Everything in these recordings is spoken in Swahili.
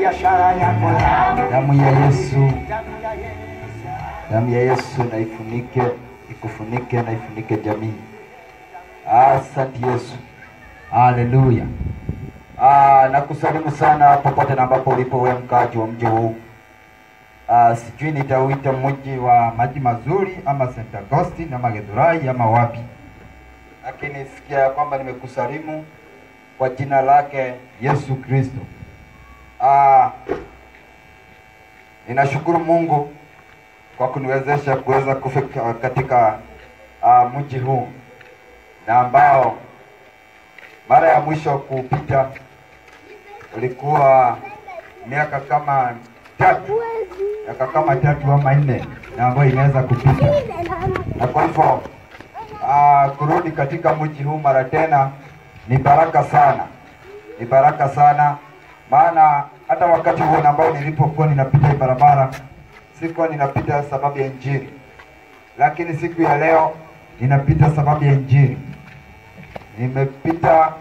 biashara yako leo. Damu ya Yesu, Damu ya Yesu. damu ya Yesu na ifunike, ikufunike na ifunike jamii. Asante Yesu, haleluya. Ah, nakusalimu sana popote na ambapo ulipo wewe mkaaji wa mji huu. Ah, sijui nitauita mji wa maji mazuri ama St. Augustine ama Githurai ama wapi, lakini sikia ya kwamba nimekusalimu kwa jina lake Yesu Kristo. Ah, ninashukuru Mungu kwa kuniwezesha kuweza kufika katika uh, mji huu na ambao mara ya mwisho kupita ulikuwa miaka kama tatu miaka kama tatu ama nne na ambayo inaweza kupita, na kwa hivyo uh, kurudi katika mji huu mara tena ni baraka sana, ni baraka sana, maana hata wakati huo na ambao nilipokuwa ninapita hii barabara sikuwa ninapita sababu ya Injili, lakini siku ya leo ninapita sababu ya Injili. Nimepita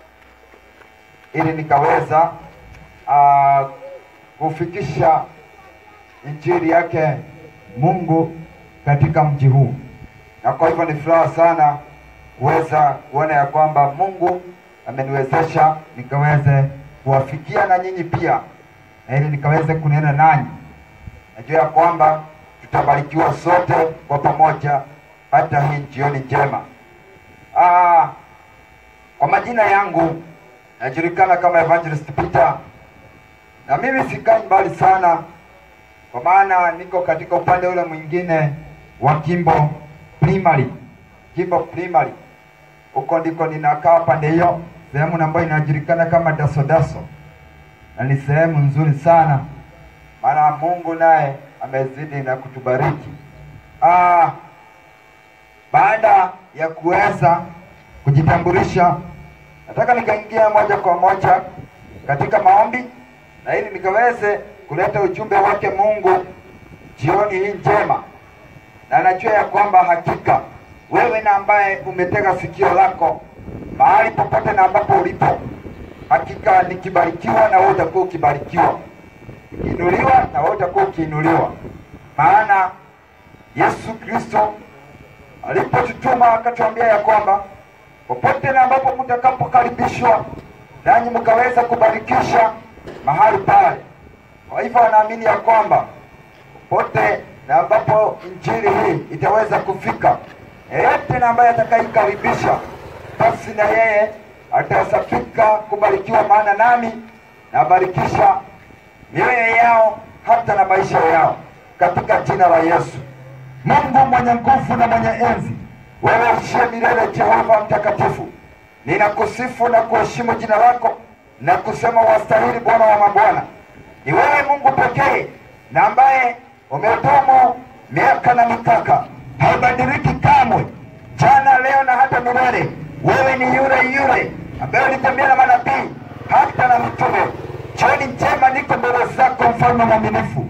ili nikaweza uh, kufikisha Injili yake Mungu katika mji huu, na kwa hivyo ni furaha sana kuweza kuona ya kwamba Mungu ameniwezesha nikaweze kuwafikia na nyinyi pia, na ili nikaweze kunena nanyi najua ya kwamba tutabarikiwa sote kwa pamoja hata hii jioni njema. Ah, kwa majina yangu najulikana kama Evangelist Peter, na mimi sikai mbali sana, kwa maana niko katika upande ule mwingine wa Kimbo Primary. Kimbo Primary, huko ndiko ninakaa pande hiyo, sehemu ambayo inajulikana kama Dasodaso, na ni sehemu nzuri sana maana Mungu naye amezidi na kutubariki. Ah, baada ya kuweza kujitambulisha, nataka nikaingia moja kwa moja katika maombi na ili nikaweze kuleta ujumbe wake Mungu jioni hii njema, na najua ya kwamba hakika wewe na ambaye umetega sikio lako mahali popote na ambapo ulipo, hakika nikibarikiwa na wewe utakuwa ukibarikiwa ukiinuliwa na wewe utakuwa ukiinuliwa, maana Yesu Kristo alipotutuma akatuambia ya kwamba popote na ambapo mtakapokaribishwa nanyi mkaweza kubarikisha mahali pale. Kwa hivyo anaamini ya kwamba popote na ambapo injili hii itaweza kufika, yeyote na ambaye atakaikaribisha, basi na yeye atahesabika kubarikiwa, maana nami nabarikisha mioyo yao hata na maisha yao katika jina la Yesu. Mungu mwenye nguvu na mwenye enzi, wewe ushie milele, Jehova mtakatifu, ninakusifu na kuheshimu jina lako na kusema wastahili, Bwana wa mabwana. Ni wewe Mungu pekee na ambaye umedumu miaka na mikaka, haubadiliki kamwe, jana, leo na hata milele. Wewe ni yule yule ambaye ulitembea na manabii hata na mitume Jioni njema niko mbele zako, mfalme mwaminifu,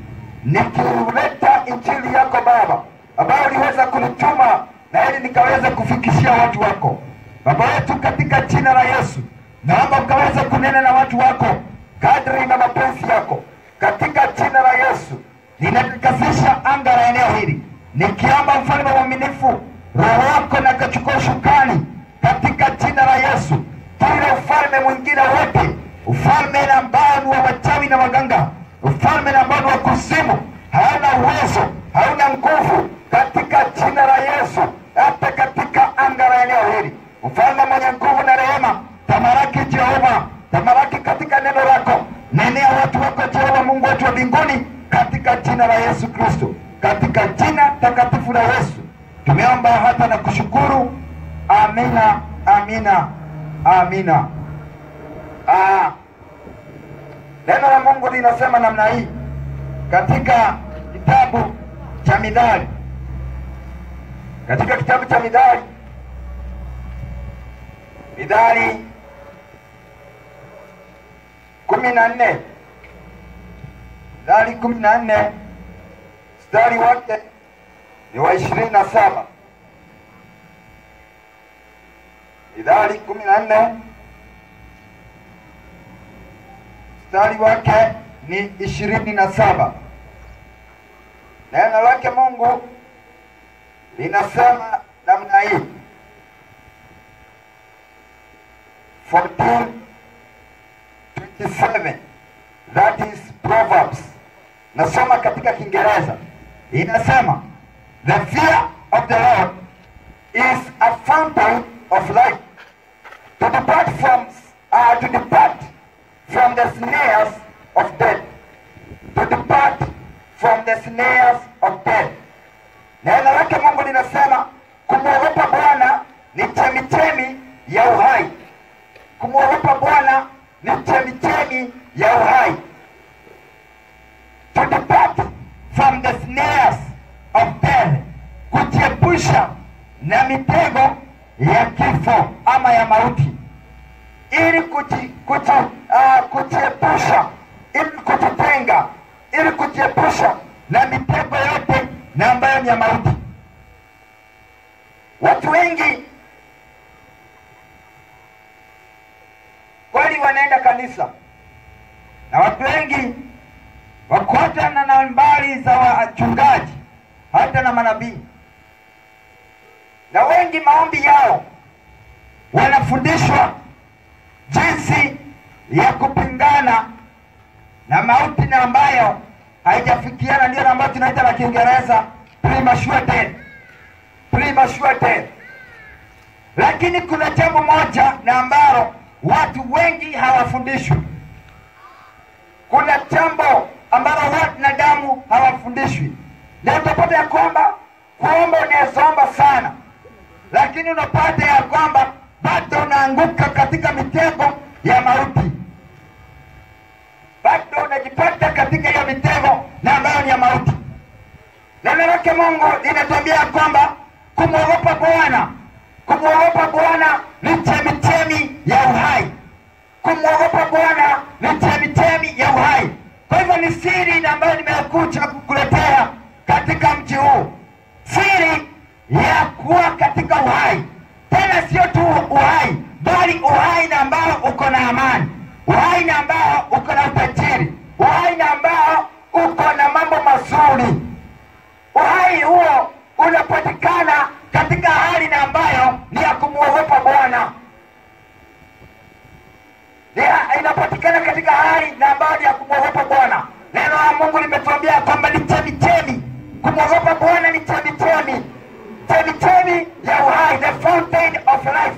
nikileta injili yako Baba ambayo uliweza kunituma na ili nikaweza kufikishia watu wako Baba yetu, katika jina la Yesu naomba mkaweza kunena na watu wako kadri na mapenzi yako, katika jina la Yesu ninatakasisha anga la eneo hili, nikiomba mfalme mwaminifu, roho wako na kachukua shukani, katika jina la Yesu, kila ufalme mwingine wote ufalme na ambao ni wa wachawi na waganga, ufalme na ambao ni wa kuzimu, hauna uwezo, hauna nguvu, katika jina la Yesu, hata katika anga la eneo hili, mfalme mwenye nguvu na rehema, tamaraki Jehova, tamaraki katika neno lako, nenea watu wako Jehova, Mungu wetu wa mbinguni, katika jina la Yesu Kristo, katika jina takatifu la Yesu tumeomba hata na kushukuru. Amina, amina, amina. Ah, neno la Mungu linasema namna hii katika kitabu cha Mithali, katika kitabu cha Mithali, Mithali kumi na nne Mithali kumi na nne mstari wake ni wa ishirini na saba Mithali kumi na nne mstari wake ni ishirini na saba. Neno lake Mungu linasema namna hii 14:27 that is Proverbs. Nasoma katika Kiingereza, inasema the fear of the Lord is a fountain of life to depart from uh, to depart from the snares of death to depart from the snares of death. Neno lake Mungu linasema kumwogopa Bwana ni chemichemi ya uhai. Kumwogopa Bwana ni chemichemi ya uhai. To depart from the snares of death, kujiepusha na mitego ya kifo ama ya mauti, ili kuji, kuji, uh, kujiepusha, ili kujitenga, ili kujiepusha na mitego yote na ambayo ni ya mauti. Watu wengi kweli wanaenda kanisa na watu wengi wako hata na nambari za wachungaji hata na manabii, na wengi maombi yao wanafundishwa jinsi ya kupingana na mauti na ambayo haijafikiana, ndio na ambayo tunaita na Kiingereza premature death, premature death. Lakini kuna jambo moja na ambalo watu wengi hawafundishwi. Kuna jambo ambalo wanadamu hawafundishwi, na utapata ya kwamba kuomba unaweza omba sana, lakini unapata ya kwamba bado unaanguka katika mitego ya mauti, bado unajipata katika hiyo mitego na ambayo ni ya mauti. Neno lake Mungu linatuambia ya kwamba kumwogopa Bwana, kumwogopa Bwana ni chemichemi ya uhai. Kumwogopa Bwana ni chemichemi ya uhai. Kwa hivyo ni siri ambayo nimekuja kukuletea katika mji huu, siri ya kuwa katika uhai, tena sio tu uhai, bali uhai na ambao uko na amani, uhai na ambao uko na utajiri, uhai na ambao uko na mambo mazuri. Uhai huo unapatikana katika hali na ambayo ni ya kumwogopa Bwana, Ni- inapatikana katika hali na ambayo ni ya kumwogopa Bwana. Neno la Mungu limetuambia kwamba ni chemichemi, kumwogopa Bwana ni chemichemi, chemichemi ya uhai, the fountain of life,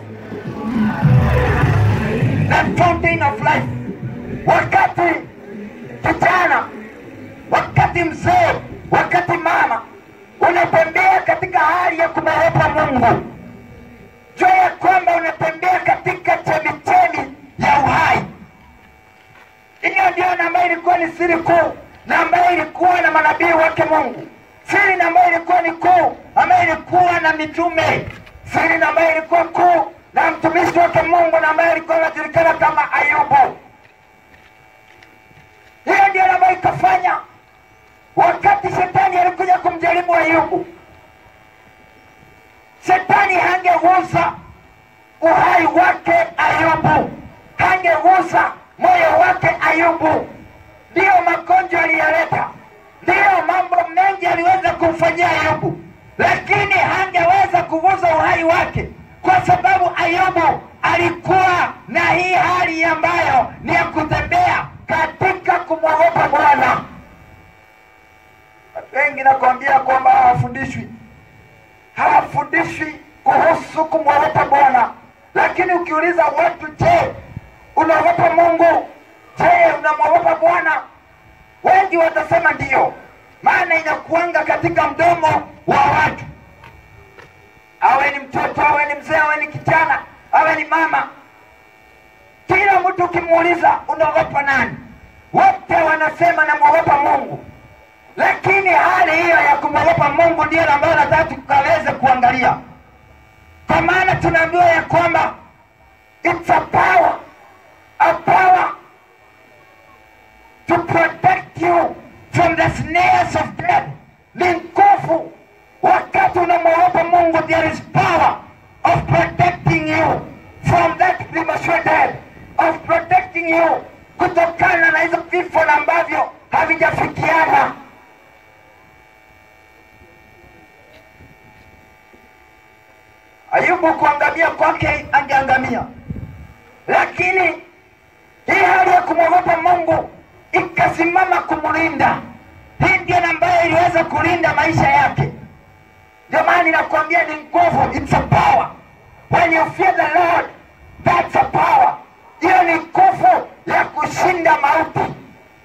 the fountain of life. Wakati kijana, wakati mzee, wakati mama unatembea katika hali ya kumwogopa Mungu, jua ya kwamba unatembea katika chemichemi ya uhai. Hiyo ndio na ambayo ilikuwa ni siri kuu na ambayo ilikuwa na manabii wake Mungu, siri na ambayo ilikuwa ni kuu, ambayo ilikuwa na mitume, siri na ambayo ilikuwa kuu na mtumishi wake Mungu na ambayo ilikuwa anajulikana kama Ayubu. Hiyo ndio na ambayo ikafanya wakati shetani alikuja kumjaribu Ayubu, shetani hangegusa uhai wake Ayubu, hangegusa moyo wake Ayubu. Ndiyo magonjwa aliyaleta, ndiyo mambo mengi aliweza kumfanyia Ayubu, lakini hangeweza kugusa uhai wake, kwa sababu Ayubu alikuwa na hii hali ambayo ni ya kutembea katika kumwogopa Bwana. Watu wengi nakwambia kwamba hawafundishwi, hawafundishwi kuhusu kumwogopa Bwana. Lakini ukiuliza watu, je, unaogopa Mungu? Je, unamwogopa Bwana? Wengi watasema ndiyo, maana inakuanga katika mdomo wa watu, awe ni mtoto, awe ni mzee, awe ni kijana, awe ni mama. Kila mtu ukimuuliza unaogopa nani, wote wanasema namwogopa Mungu lakini hali hiyo ya kumwogopa Mungu ndiyo ambayo nataka tukaweze kuangalia, kwa maana tunaambiwa ya kwamba it's a power, a power to protect you from the snares of death. Ni nguvu wakati unamwogopa Mungu, there is power of protecting you from that premature death, of protecting you kutokana na hizo vifo na ambavyo kwake angeangamia, lakini hii hali ya kumwogopa Mungu ikasimama kumlinda. Hii ndio ambayo iliweza kulinda maisha yake. Ndio maana ninakwambia ni nguvu, it's a power. When you fear the Lord, that's a power. Hiyo ni nguvu ya kushinda mauti.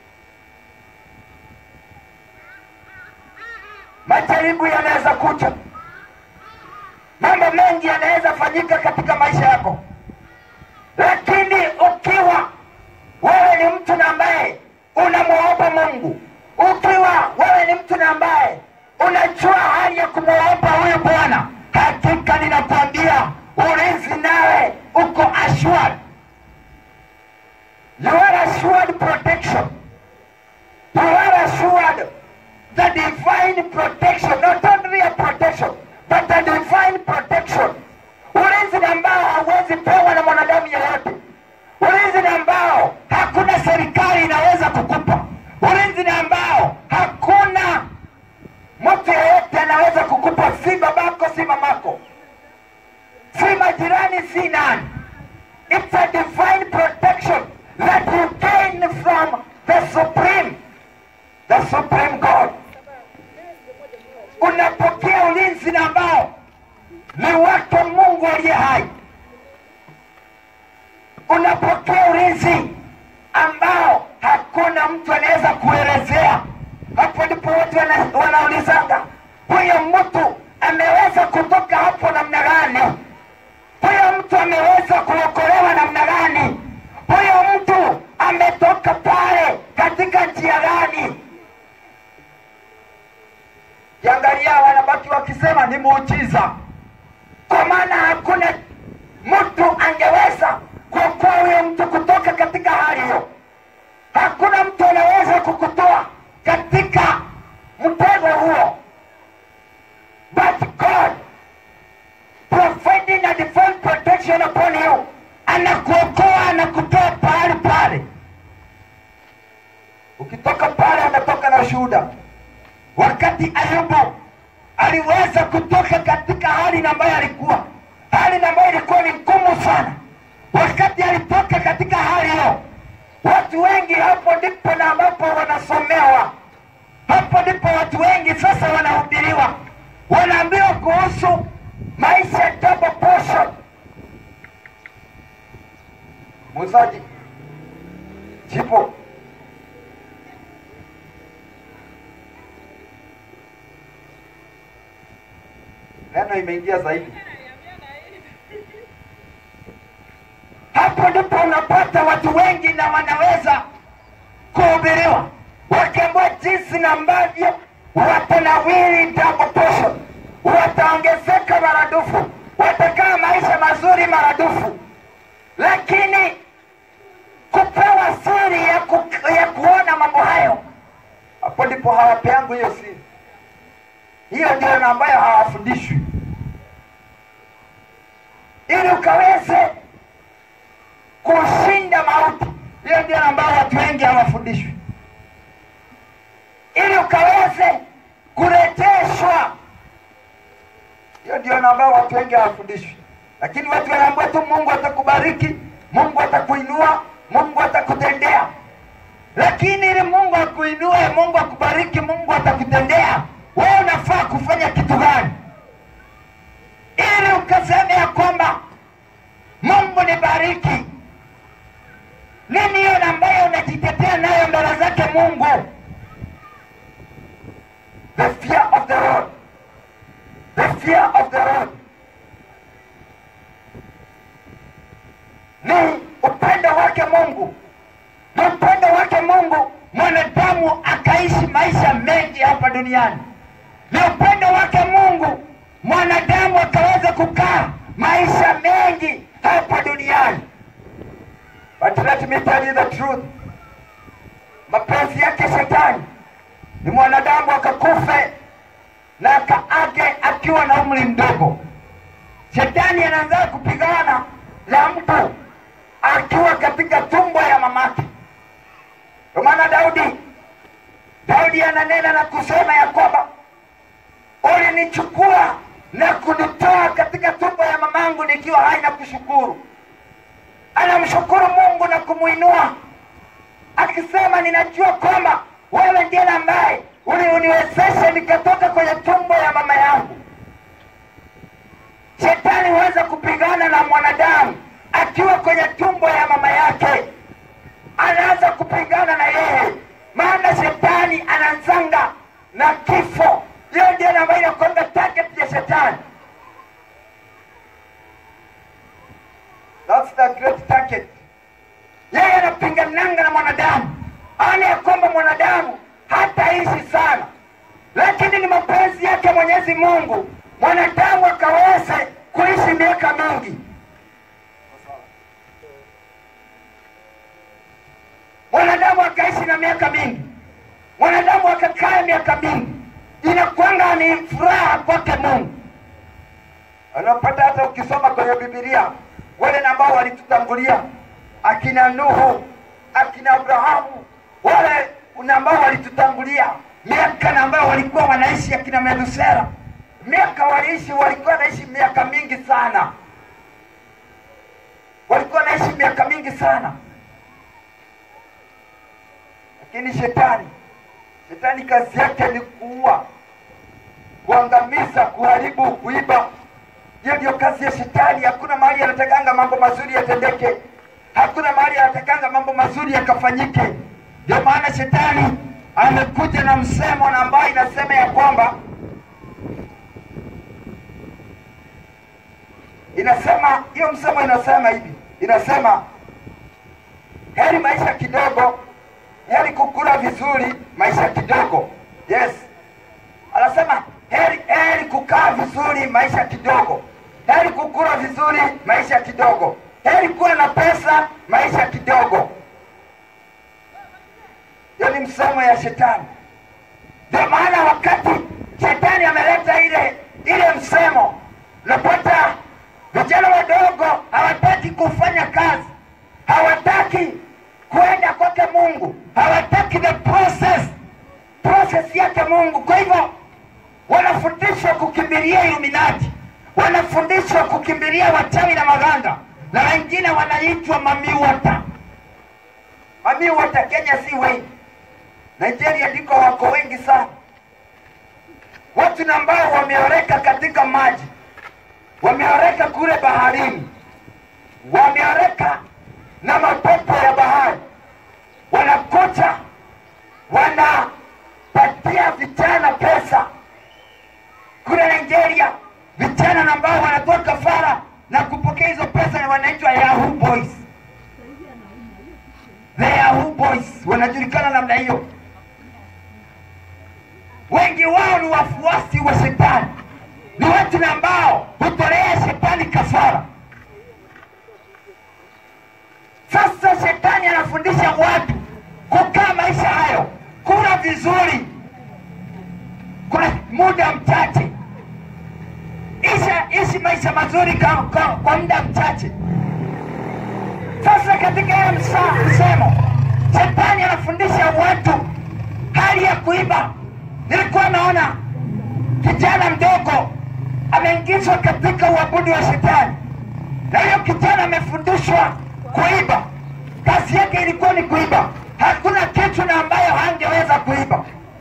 Majaribu yanaweza kuja, mambo mengi yanaweza fanyika katika maisha yako, lakini ukiwa wewe ni mtu na ambaye unamwogopa Mungu, ukiwa wewe ni mtu na ambaye unajua hali ya kumwogopa huyu Bwana, hakika ninakwambia ulinzi nawe uko assured. You are assured protection. You are assured the divine protection, not only a protection, but the divine protection. Ulinzi ambao hauwezi pewa na mwanadamu yeyote, ulinzi ambao hakuna serikali inaweza kukupa, ulinzi ambao hakuna mtu yeyote anaweza kukupa, si babako, si mamako, si majirani, si nani. It's a divine protection that you gain from the supreme, the supreme God. Unapokea ulinzi na ambao ni wake Mungu aliye hai. Unapokea ulinzi ambao hakuna mtu anaweza kuelezea. Hapo ndipo watu wana- wanaulizanga, huyo mtu ameweza kutoka hapo namna gani? Huyo mtu ameweza kuokolewa namna gani? Huyo mtu ametoka pale katika njia gani? Kiangalia, wanabaki wakisema ni muujiza, kwa maana hakuna mtu angeweza kuokoa huyo mtu kutoka katika hali hiyo. Hakuna mtu anaweza kukutoa katika mtego huo, but God providing a divine protection upon you, anakuokoa anakutoa pahali pale. Ukitoka pale, unatoka na ushuhuda. Wakati Ayubu aliweza kutoka katika hali ambayo alikuwa hali ambayo ilikuwa ni ngumu sana, wakati alitoka katika hali hiyo, watu wengi hapo ndipo na ambapo wanasomewa, hapo ndipo watu wengi sasa wanahubiriwa, wanaambiwa kuhusu maisha ya double portion. Muuzaji chipo neno imeingia zaidi. Hapo ndipo unapata watu wengi na wanaweza kuhubiriwa wakiambiwa jinsi na ambavyo watanawiri double portion, wataongezeka maradufu, watakaa maisha mazuri maradufu, lakini kupewa siri ya, ku, ya kuona mambo hayo, hapo ndipo hawapeangu hiyo siri. Hiyo ndio na ambayo hawafundishwi, ili ukaweze kushinda mauti. Hiyo ndio ambayo watu wengi hawafundishwi, ili ukaweze kurejeshwa. Hiyo ndio na ambayo watu wengi hawafundishwi, lakini watu wanaambiwa tu Mungu atakubariki, Mungu atakuinua, Mungu atakutendea. Lakini ili Mungu akuinue, Mungu akubariki, Mungu atakutendea, wewe unafaa kufanya kitu gani ili ukaseme ya kwamba Mungu nibariki? Nini hiyo ambayo unajitetea nayo mbele zake Mungu? The fear of the Lord, the fear of the Lord ni upendo wake Mungu, ni upendo wake Mungu mwanadamu akaishi maisha mengi hapa duniani. Ni upendo wake Mungu mwanadamu akaweza kukaa maisha mengi hapa duniani. But let me tell you the truth, mapenzi yake shetani ni mwanadamu akakufe na akaage akiwa na umri mdogo. Shetani anaanza kupigana na mtu akiwa katika tumbo ya mamake. Kwa maana Daudi, Daudi ananena na kusema ya kwamba ulinichukua na kunitoa katika tumbo ya mamangu nikiwa hai na kushukuru. Anamshukuru Mungu na kumuinua akisema, ninajua kwamba wewe ndiye ambaye uliuniwezesha nikatoka kwenye tumbo ya mama yangu. Shetani huweza kupigana na mwanadamu akiwa kwenye tumbo ya mama yake, anaanza kupigana na yeye, maana shetani anazanga na kifo. Hiyo ndio ambayo inakwenda target ya shetani. That's the great target. Yeye anapingananga na mwanadamu, ana ya kwamba mwanadamu hataishi sana, lakini ni mapenzi yake Mwenyezi Mungu mwanadamu akaweze kuishi miaka mingi. Mwanadamu akaishi na miaka mingi, mwanadamu akakaa miaka mingi, inakwanga ni furaha kwake Mungu. Unapata hata ukisoma kwenye Biblia wale ambao walitutangulia akina Nuhu, akina Abrahamu, wale ambao walitutangulia miaka na ambao walikuwa wanaishi, akina Methusela, miaka waliishi, walikuwa wanaishi miaka mingi sana, walikuwa wanaishi miaka mingi sana. Lakini shetani, shetani kazi yake ni kuua, kuangamiza, kuharibu, kuiba. Hiyo ndio kazi ya shetani. Hakuna mahali anatakanga mambo mazuri yatendeke, hakuna mahali anatakanga mambo mazuri yakafanyike. Ndio maana shetani amekuja na msemo na ambayo inasema ya kwamba inasema hiyo msemo inasema hivi, inasema heri maisha kidogo, heri kukula vizuri maisha kidogo. Yes, anasema heri heri kukaa vizuri maisha kidogo, heri kukula vizuri maisha kidogo, heri kuwa na pesa maisha kidogo. Hiyo ni msemo ya shetani. Ndio maana wakati shetani ameleta ile ile msemo, napata vijana wadogo hawataki kufanya kazi, hawataki kwenda kwake Mungu, hawataki the process process yake Mungu. Kwa hivyo wanafundishwa kukimbilia Illuminati, wanafundishwa kukimbilia wachawi na maganga, na wengine wanaitwa mamiwata. Mamiwata Kenya si wengi, Nigeria ndiko wako wengi sana, watu na ambao wameoreka katika maji, wameoreka kule baharini, wameoreka na mapepo ya bahari, wanakuja wanapatia vijana pesa kule Nigeria, vijana na ambao wanatoa kafara na kupokea hizo pesa na wanaitwa Yahoo Boys. The Yahoo Boys wanajulikana namna hiyo. Wengi wao ni wafuasi wa shetani, ni watu na ambao hutolea shetani kafara. Sasa shetani anafundisha watu kukaa maisha hayo, kula vizuri, kuna muda mchache, isha ishi maisha mazuri kwa, kwa, kwa muda mchache. Sasa katika hiyo msa- msemo, shetani anafundisha watu hali ya kuiba. Nilikuwa naona kijana mdogo ameingizwa katika uabudu wa shetani, na hiyo kijana amefundishwa kuiba. Kazi yake ilikuwa ni kuiba, hakuna kitu na ambayo hangeweza kuiba,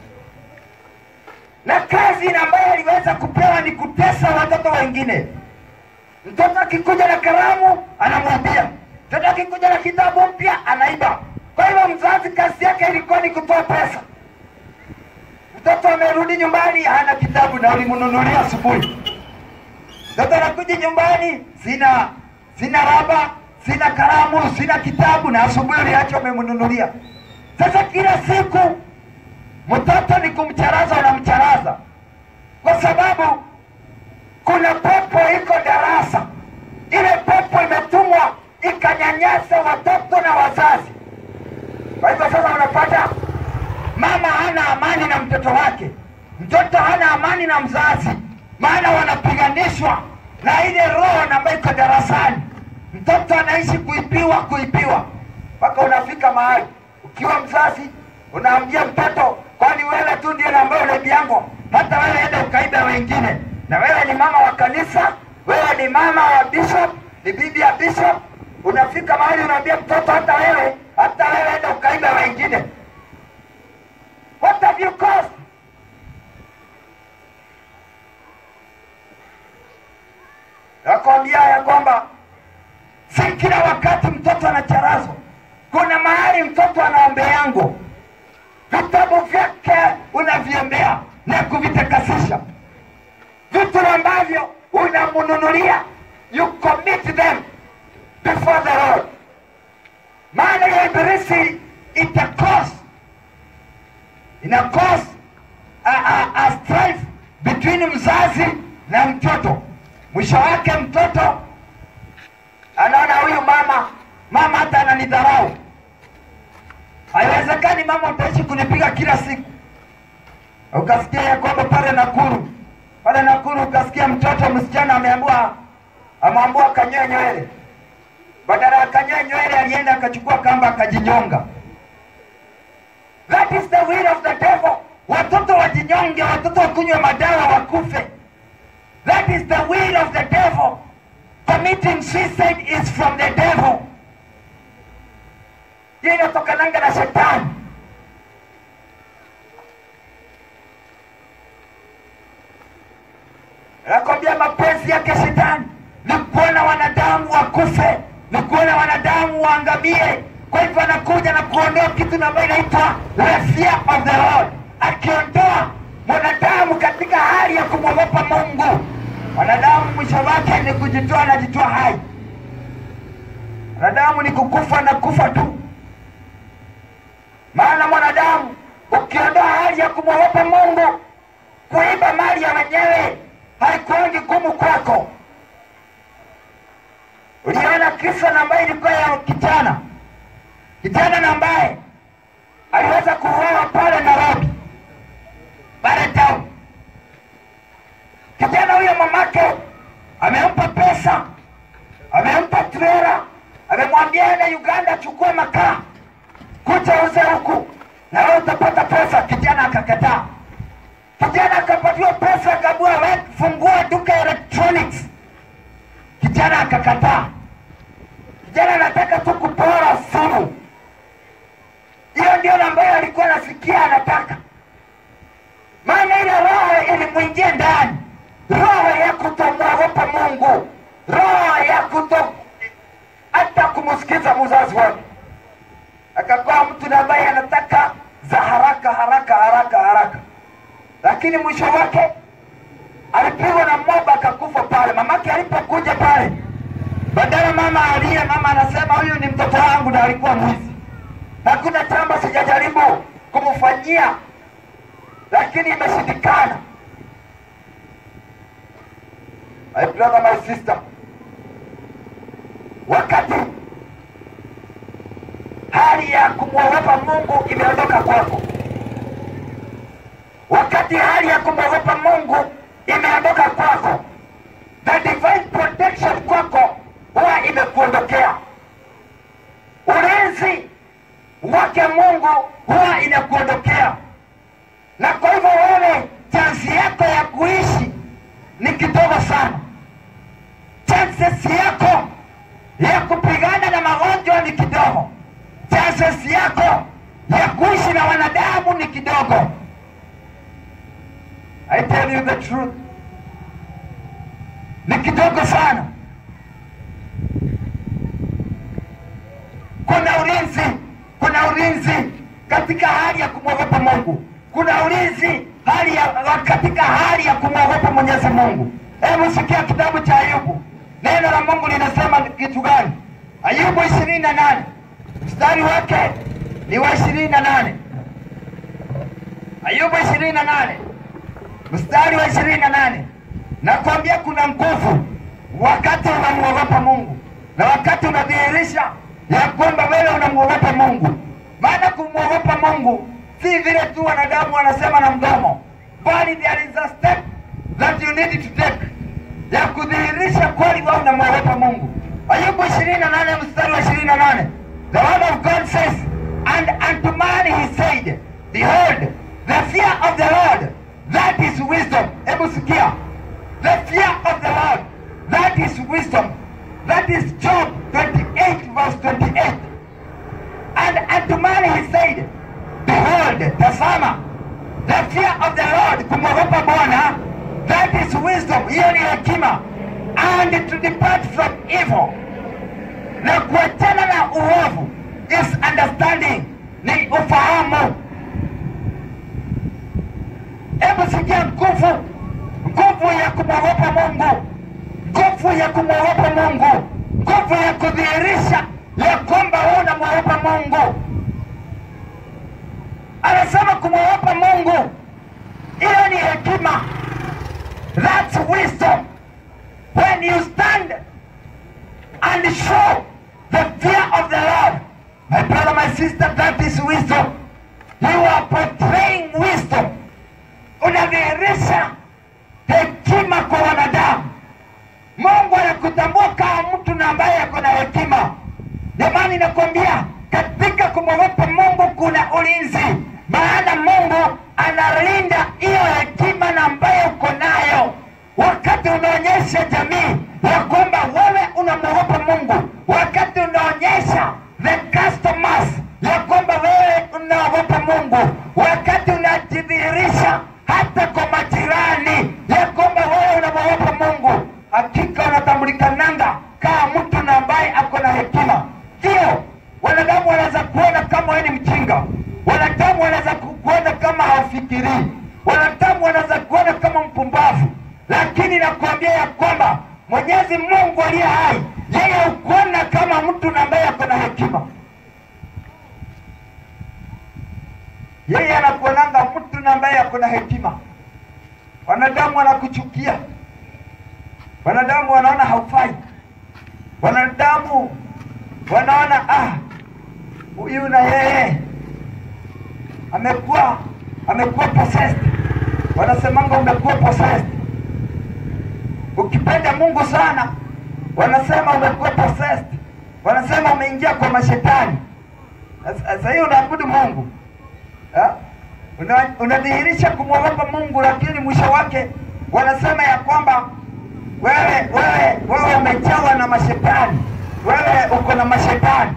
na kazi na ambayo aliweza kupewa ni kutesa watoto wengine. Mtoto akikuja na kalamu anamwambia, mtoto akikuja na kitabu mpya anaiba. Kwa hivyo mzazi kazi yake ilikuwa ni kutoa pesa. Mtoto amerudi nyumbani hana kitabu na ulimnunulia asubuhi. Mtoto anakuja nyumbani, sina sina raba, sina kalamu, sina kitabu, na asubuhi uliacha umemnunulia. Sasa kila siku mtoto ni kumcharaza, unamcharaza kwa sababu kuna pepo iko darasa. Ile pepo imetumwa ikanyanyasa watoto na wazazi. Kwa hivyo sasa unapata mama hana amani na mtoto wake, mtoto hana amani na mzazi, maana wanapiganishwa na ile roho na ambayo iko darasani. Mtoto anaishi kuibiwa, kuibiwa, mpaka unafika mahali ukiwa mzazi unaambia mtoto, kwani wewe tu ndiye na ambaye unaibiangwa? Hata wewe enda ukaiba wengine. na wewe ni mama wa kanisa, wewe ni mama wa bishop, ni bibi ya bishop, unafika mahali unaambia mtoto, hata wewe, hata wewe enda ukaiba wengine. What have you caused? Nakwambia ya kwamba si kila wakati mtoto anacharazwa. Kuna mahali mtoto anaombeango, vitabu vyake unaviombea na kuvitakasisha, vitu ambavyo unamnunulia, you commit them before the Lord. Maana ya ibilisi ita cause ina cause a, a, a strife between mzazi na mtoto. Mwisho wake mtoto anaona huyu mama mama hata ananidharau. Haiwezekani mama utaishi kunipiga kila siku. Ukasikia ya kwamba pale Nakuru, pale Nakuru ukasikia mtoto msichana ameambiwa ameambiwa kanyoe nywele, badala ya kanyoe nywele alienda akachukua kamba akajinyonga. That is the will of the devil. Watoto wajinyonge, watoto wakunywe madawa wakufe. That is the will of the devil. Committing suicide is from the devil. Hiyo inatokananga na shetani. Nakwambia mapenzi yake shetani ni kuona wanadamu wakufe, ni kuona wanadamu waangamie. Kwa hivyo anakuja na kuondoa kitu ambayo inaitwa the fear of the Lord, akiondoa mwanadamu katika hali ya kumwogopa Mungu. Mwanadamu mwisho wake ni kujitoa, anajitoa hai. Mwanadamu ni kukufa na kufa tu. Maana mwanadamu ukiondoa hali ya kumwogopa Mungu, kuiba mali ya wenyewe haikuangi gumu kwako. Uliona kisa na ambaye ilikuwa ya kijana kijana na ambaye aliweza kuuawa pale Nairobi, pale town. Kijana huyo mamake amempa pesa, amempa trela, amemwambia ende Uganda achukue makaa kuja uze huku na wewe utapata pesa. Kijana akakataa. Kijana akapatiwa pesa, akaambiwa wewe fungua duka ya electronics. Kijana akakataa. Kijana anataka tu kupora simu. Hiyo ndio ambayo alikuwa anasikia anataka, maana ile roho ilimwingia ndani, roho ya kutomwogopa Mungu, roho ya kuto hata kumsikiza mzazi wake. Akakuwa mtu na ambaye anataka za haraka haraka haraka haraka, lakini mwisho wake alipigwa na moba akakufa pale. Mamake alipokuja pale, badala mama aliye, mama anasema huyu ni mtoto wangu na alikuwa mwizi. Hakuna jambo sijajaribu kumfanyia, lakini imeshindikana. My brother, my sister, wakati hali ya kumwogopa Mungu imeondoka kwako, wakati hali ya kumwogopa Mungu imeondoka kwako, the divine protection kwako huwa imekuondokea. Ulinzi wake Mungu huwa inakuondokea, na kwa hivyo wewe chansi yako ya kuishi ni kidogo sana. Chances yako ya kupigana na magonjwa ni kidogo. Chances yako ya kuishi na wanadamu ni kidogo. I tell you the truth, ni kidogo sana. Kuna ulinzi, kuna ulinzi katika hali ya kumwogopa Mungu. Kuna ulinzi hali ya, katika hali ya kumwogopa Mwenyezi Mungu. Hebu sikia kitabu cha Ayubu, neno la Mungu linasema kitu gani? Ayubu ishirini na nane mstari wake ni wa ishirini na nane Ayubu ishirini na nane mstari wa ishirini na nane Nakwambia kuna nguvu wakati unamwogopa Mungu na wakati unadhihirisha ya kwamba wewe unamwogopa Mungu. Maana kumwogopa Mungu si vile tu wanadamu wanasema na mdomo, bali there is a step that you need to take ya kudhihirisha kweli wewe unamwogopa Mungu. Ayubu ishirini na nane mstari wa ishirini na nane The word of God says, and unto man he said, Behold, the fear of the Lord, that is wisdom. Hebu sikia, Lord, tazama, the fear of the Lord, kumwogopa Bwana, that is wisdom, hiyo ni hekima, and to depart from evil, na kuachana na uovu is understanding, ni ufahamu. Hebu sikia nguvu, nguvu ya kumwogopa Mungu, nguvu ya kumwogopa Mungu, nguvu ya kudhihirisha ya kwamba wewe unamwogopa Mungu. Anasema kumwogopa Mungu, hiyo ni hekima, that's wisdom. When you stand and show the fear of the Lord, my brother, my sister, that is wisdom. You are portraying wisdom, unadhihirisha hekima kwa wanadamu. Mungu anakutambua kama mtu na ambaye ako na hekima. Jamani, nakwambia katika kumwogopa Mungu kuna ulinzi, maana Mungu analinda hiyo hekima na ambayo uko nayo, wakati unaonyesha jamii ya kwamba wewe unamwogopa Mungu, wakati unaonyesha the customers ya kwamba wewe unaogopa Mungu, wakati unajidhihirisha hata kwa majirani ya kwamba wewe unamwogopa Mungu, hakika unatambulikananga kama mtu na ambaye ako na hekima. Ndio wanadamu wanaweza kuona kama wewe ni mjinga, wanadamu wanaweza ku- kuona kama haufikirii, wanadamu wanaweza kuona kama mpumbavu, lakini nakuambia ya kwamba Mwenyezi Mungu aliye hai, yeye hukuona kama mtu na ambaye ako na hekima. Yeye anakuonanga mtu na ambaye ako na hekima. Wanadamu wanakuchukia, wanadamu wanaona haufai, wanadamu wanaona ah, huyu na yeye amekuwa amekuwa possessed. Wanasemanga umekuwa possessed. Ukipenda Mungu sana, wanasema umekuwa possessed, wanasema umeingia kwa mashetani. Sasa- Sasa hiyo unaabudu Mungu Ha? Una- unadhihirisha kumwogopa Mungu, lakini mwisho wake wanasema ya kwamba wewe wewe wewe umejawa na mashetani, wewe uko na mashetani.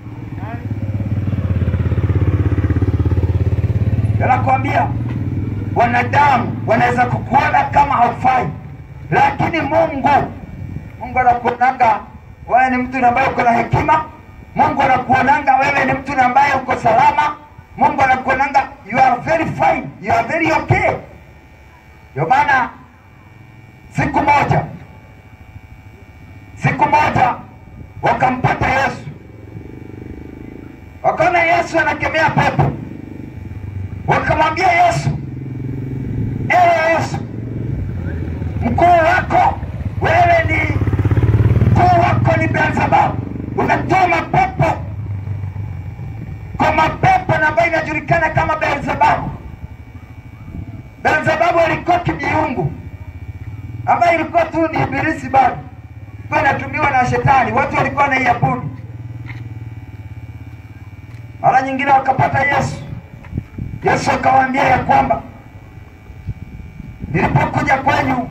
Nakwambia wanadamu wanaweza kukuona kama haufai, lakini Mungu Mungu anakuonanga wewe ni mtu ambaye uko na hekima. Mungu anakuonanga wewe ni mtu ambaye uko salama. Mungu anakuonanga you are very fine, you are very okay. Ndio maana siku moja siku moja wakampata Yesu, wakaona Yesu anakemea pepo, wakamwambia Yesu, ewe Yesu, mkuu wako wewe ni mkuu wako ni Beelzebub, unatoa mapepo kwa mapepo na ambayo inajulikana kama Beelzebub. Beelzebub alikuwa kijiungu ambayo ilikuwa tu ni ibilisi bado, ilikuwa inatumiwa na shetani, watu walikuwa wanaiabudu. Mara nyingine wakapata Yesu, Yesu akawaambia ya kwamba nilipokuja kwenyu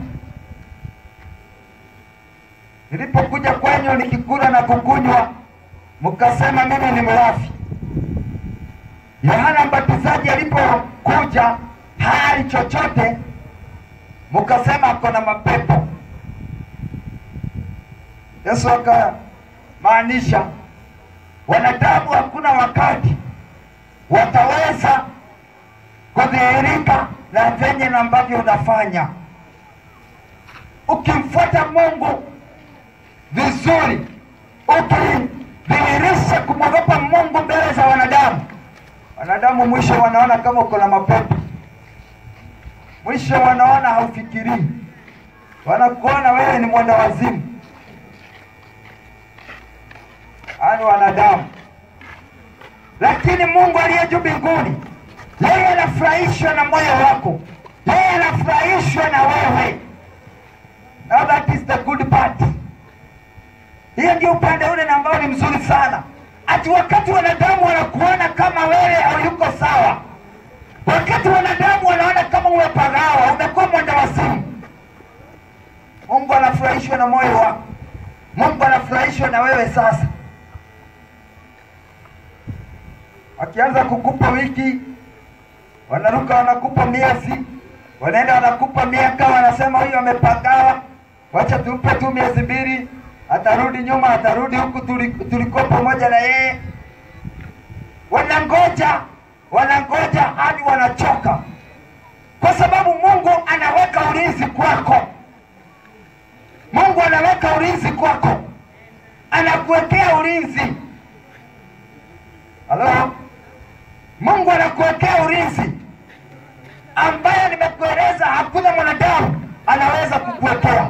nilipokuja kwenyu nikikula na kukunywa, mkasema mimi ni mlafi. Yohana Mbatizaji alipokuja hali chochote, mkasema ako na mapepo. Yesu akamaanisha wanadamu hakuna wakati wataweza kudhihirika na venye na ambavyo unafanya. Ukimfuata Mungu vizuri, ukidhihirisha kumwogopa Mungu mbele za wanadamu, wanadamu mwisho wanaona kama uko na mapepo, mwisho wanaona haufikirii, wanakuona wewe ni mwenda wazimu. Ani wanadamu, lakini Mungu aliye juu mbinguni, yeye anafurahishwa na moyo wako, yeye anafurahishwa na wewe. Now that is the good part. Hiyo ndio upande ule na ambao ni mzuri sana, ati wakati wanadamu wanakuona kama wewe hayuko sawa, wakati wanadamu wanaona kama umepagawa, umekuwa mwenda wazimu, Mungu anafurahishwa na moyo wako. Mungu anafurahishwa na wewe sasa. Akianza kukupa wiki, wanaruka wanakupa miezi, wanaenda wanakupa miaka, wanasema huyu amepagawa, wacha tumpe tu miezi mbili, atarudi nyuma, atarudi huku tuli- tulikuwa pamoja na yeye. Wanangoja, wanangoja hadi wanachoka, kwa sababu Mungu anaweka ulinzi kwako. Mungu anaweka ulinzi kwako, anakuwekea ulinzi. Halo, Mungu anakuwekea ulinzi ambaye nimekueleza hakuna mwanadamu anaweza kukuwekea.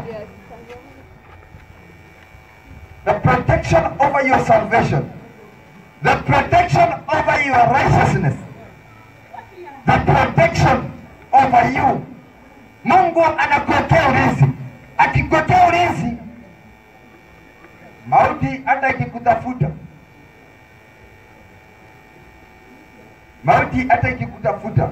The protection over your salvation, the protection over your righteousness, the protection over you. Mungu anakuwekea ulinzi. Akikuwekea ulinzi, mauti hata ikikutafuta, mauti hata ikikutafuta,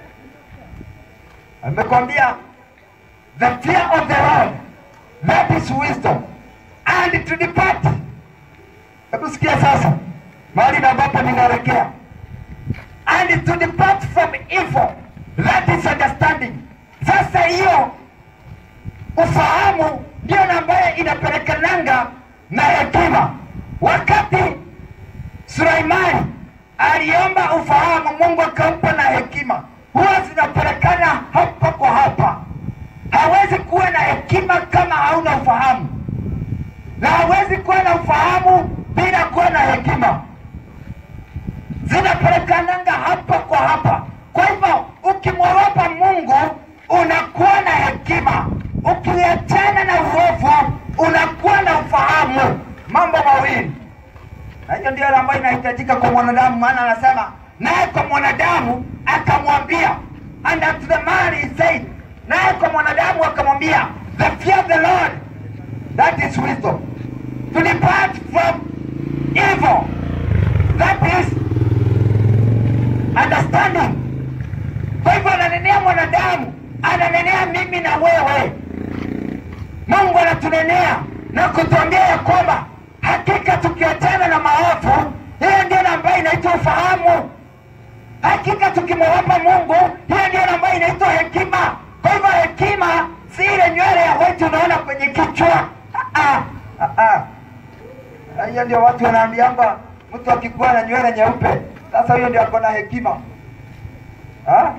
amekwambia the fear of the Lord that is wisdom and to depart. Hebu sikia sasa mahali na ambapo ninaelekea, and to depart from evil that is understanding. Sasa hiyo ufahamu ndio na ambaye inapelekananga na hekima. Wakati Sulaimani aliomba ufahamu, Mungu akampa na hekima, huwa zinapelekana hapa kwa hapa. Hawezi kuwa na hekima kama hauna ufahamu, na hawezi kuwa na ufahamu bila kuwa na hekima. Zinapelekananga hapa kwa hapa. Kwa hivyo ukimwogopa Mungu unakuwa na hekima, ukiachana na uovu unakuwa na ufahamu. Mambo mawili na hiyo ndio ambayo inahitajika kwa mwanadamu, maana anasema naye kwa mwanadamu akamwambia, and unto the man he said, naye kwa mwanadamu akamwambia, the fear of the Lord that is wisdom, to depart from evil that is understanding. Kwa hivyo ananenea mwanadamu, ananenea mimi na wewe. Mungu anatunenea na kutuambia ya kwamba hakika tukiachana na maovu, hiyo ndio na ambayo inaitwa ufahamu. Hakika tukimwogopa Mungu, hiyo ndio na ambayo inaitwa hekima. Kwa hivyo hekima si ile nywele ya wetu unaona kwenye kichwa. Ah, ah, ah, ah. Hiyo ndio watu wanaambiamba mtu akikuwa na nywele nyeupe, sasa huyo ndio ako na hekima. Ah?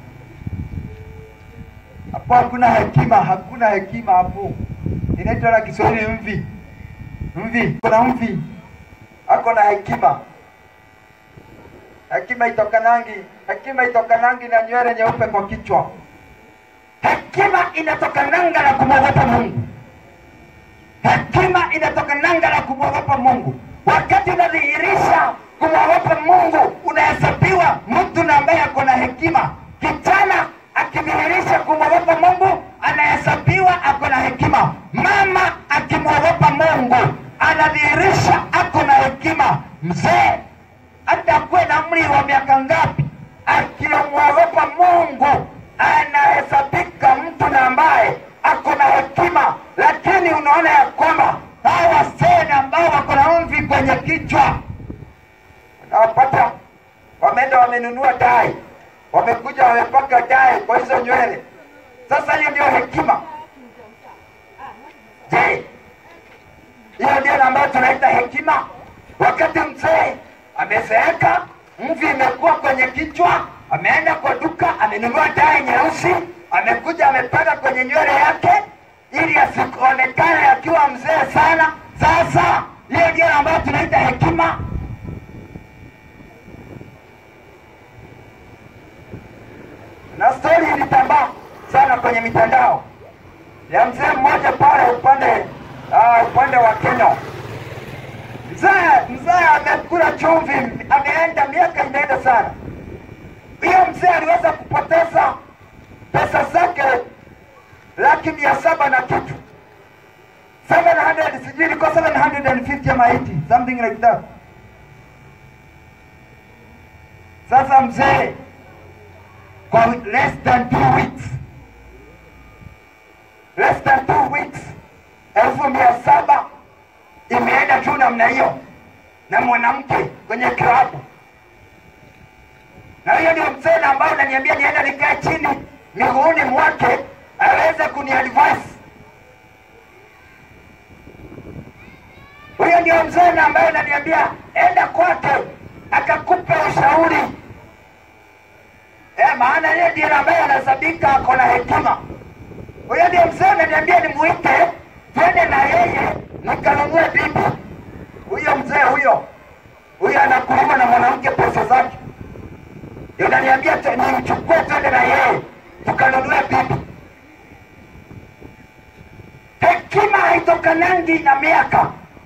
Hapo hakuna hekima, hakuna hekima hapo. Inaitwa na Kiswahili mvi. Mvi, kuna mvi ako na hekima. Hekima itokanangi, hekima itokanangi na nywele nyeupe kwa kichwa. Hekima inatokananga na kumwogopa Mungu. Hekima inatokananga na kumwogopa Mungu. Wakati unadhihirisha kumwogopa Mungu, unahesabiwa mtu na ambaye ako na hekima. Kijana akidhihirisha kumwogopa Mungu, anahesabiwa ako na hekima. Mama akimwogopa Mungu, anadhihirisha ako na hekima. Mzee hata akuwe na umri wa miaka ngapi, akimwogopa Mungu anahesabika mtu na ambaye ako na hekima. Lakini unaona ya kwamba hawa wasee na ambao wako na mvi kwenye kichwa, unawapata wameenda wamenunua dai, wamekuja wamepaka dai kwa hizo nywele. Sasa hiyo ndio hekima. Je, hiyo ndio na ambayo tunaita hekima? Wakati mzee amezeeka, mvi imekuwa kwenye kichwa, ameenda kwa duka, amenunua dai nyeusi, amekuja amepaka kwenye nywele yake ili asionekane akiwa mzee sana. Sasa hiyo ndio na ambayo tunaita hekima. na stori ilitambaa sana kwenye mitandao ya mzee mmoja pale upande uh, upande wa Kenya. Mzee mzee amekula chumvi, ameenda miaka imeenda sana. Hiyo mzee aliweza kupoteza pesa zake laki mia saba na kitu 700 sijui ilikuwa 750 ama 80 something like that. Sasa mzee kwa less than two weeks, less than two weeks, elfu mia saba imeenda tu namna hiyo na mwanamke kwenye klabu, na hiyo huyo ndio mzee na ambaye unaniambia nienda nikae chini miguuni mwake aweze kuniadvise huyo ndio mzee na ambaye unaniambia enda kwake akakupa ushauri eh, maana yeye ndiye ambaye anasabika ako na hekima huyo ndio mzee unaniambia nimuite twende na yeye nikanunue bibi huyo mzee huyo huyo anakulima na mwanamke pesa zake Ndio unaniambia tu- nimchukue twende na yeye tukanunue bibi hekima haitokanangi na miaka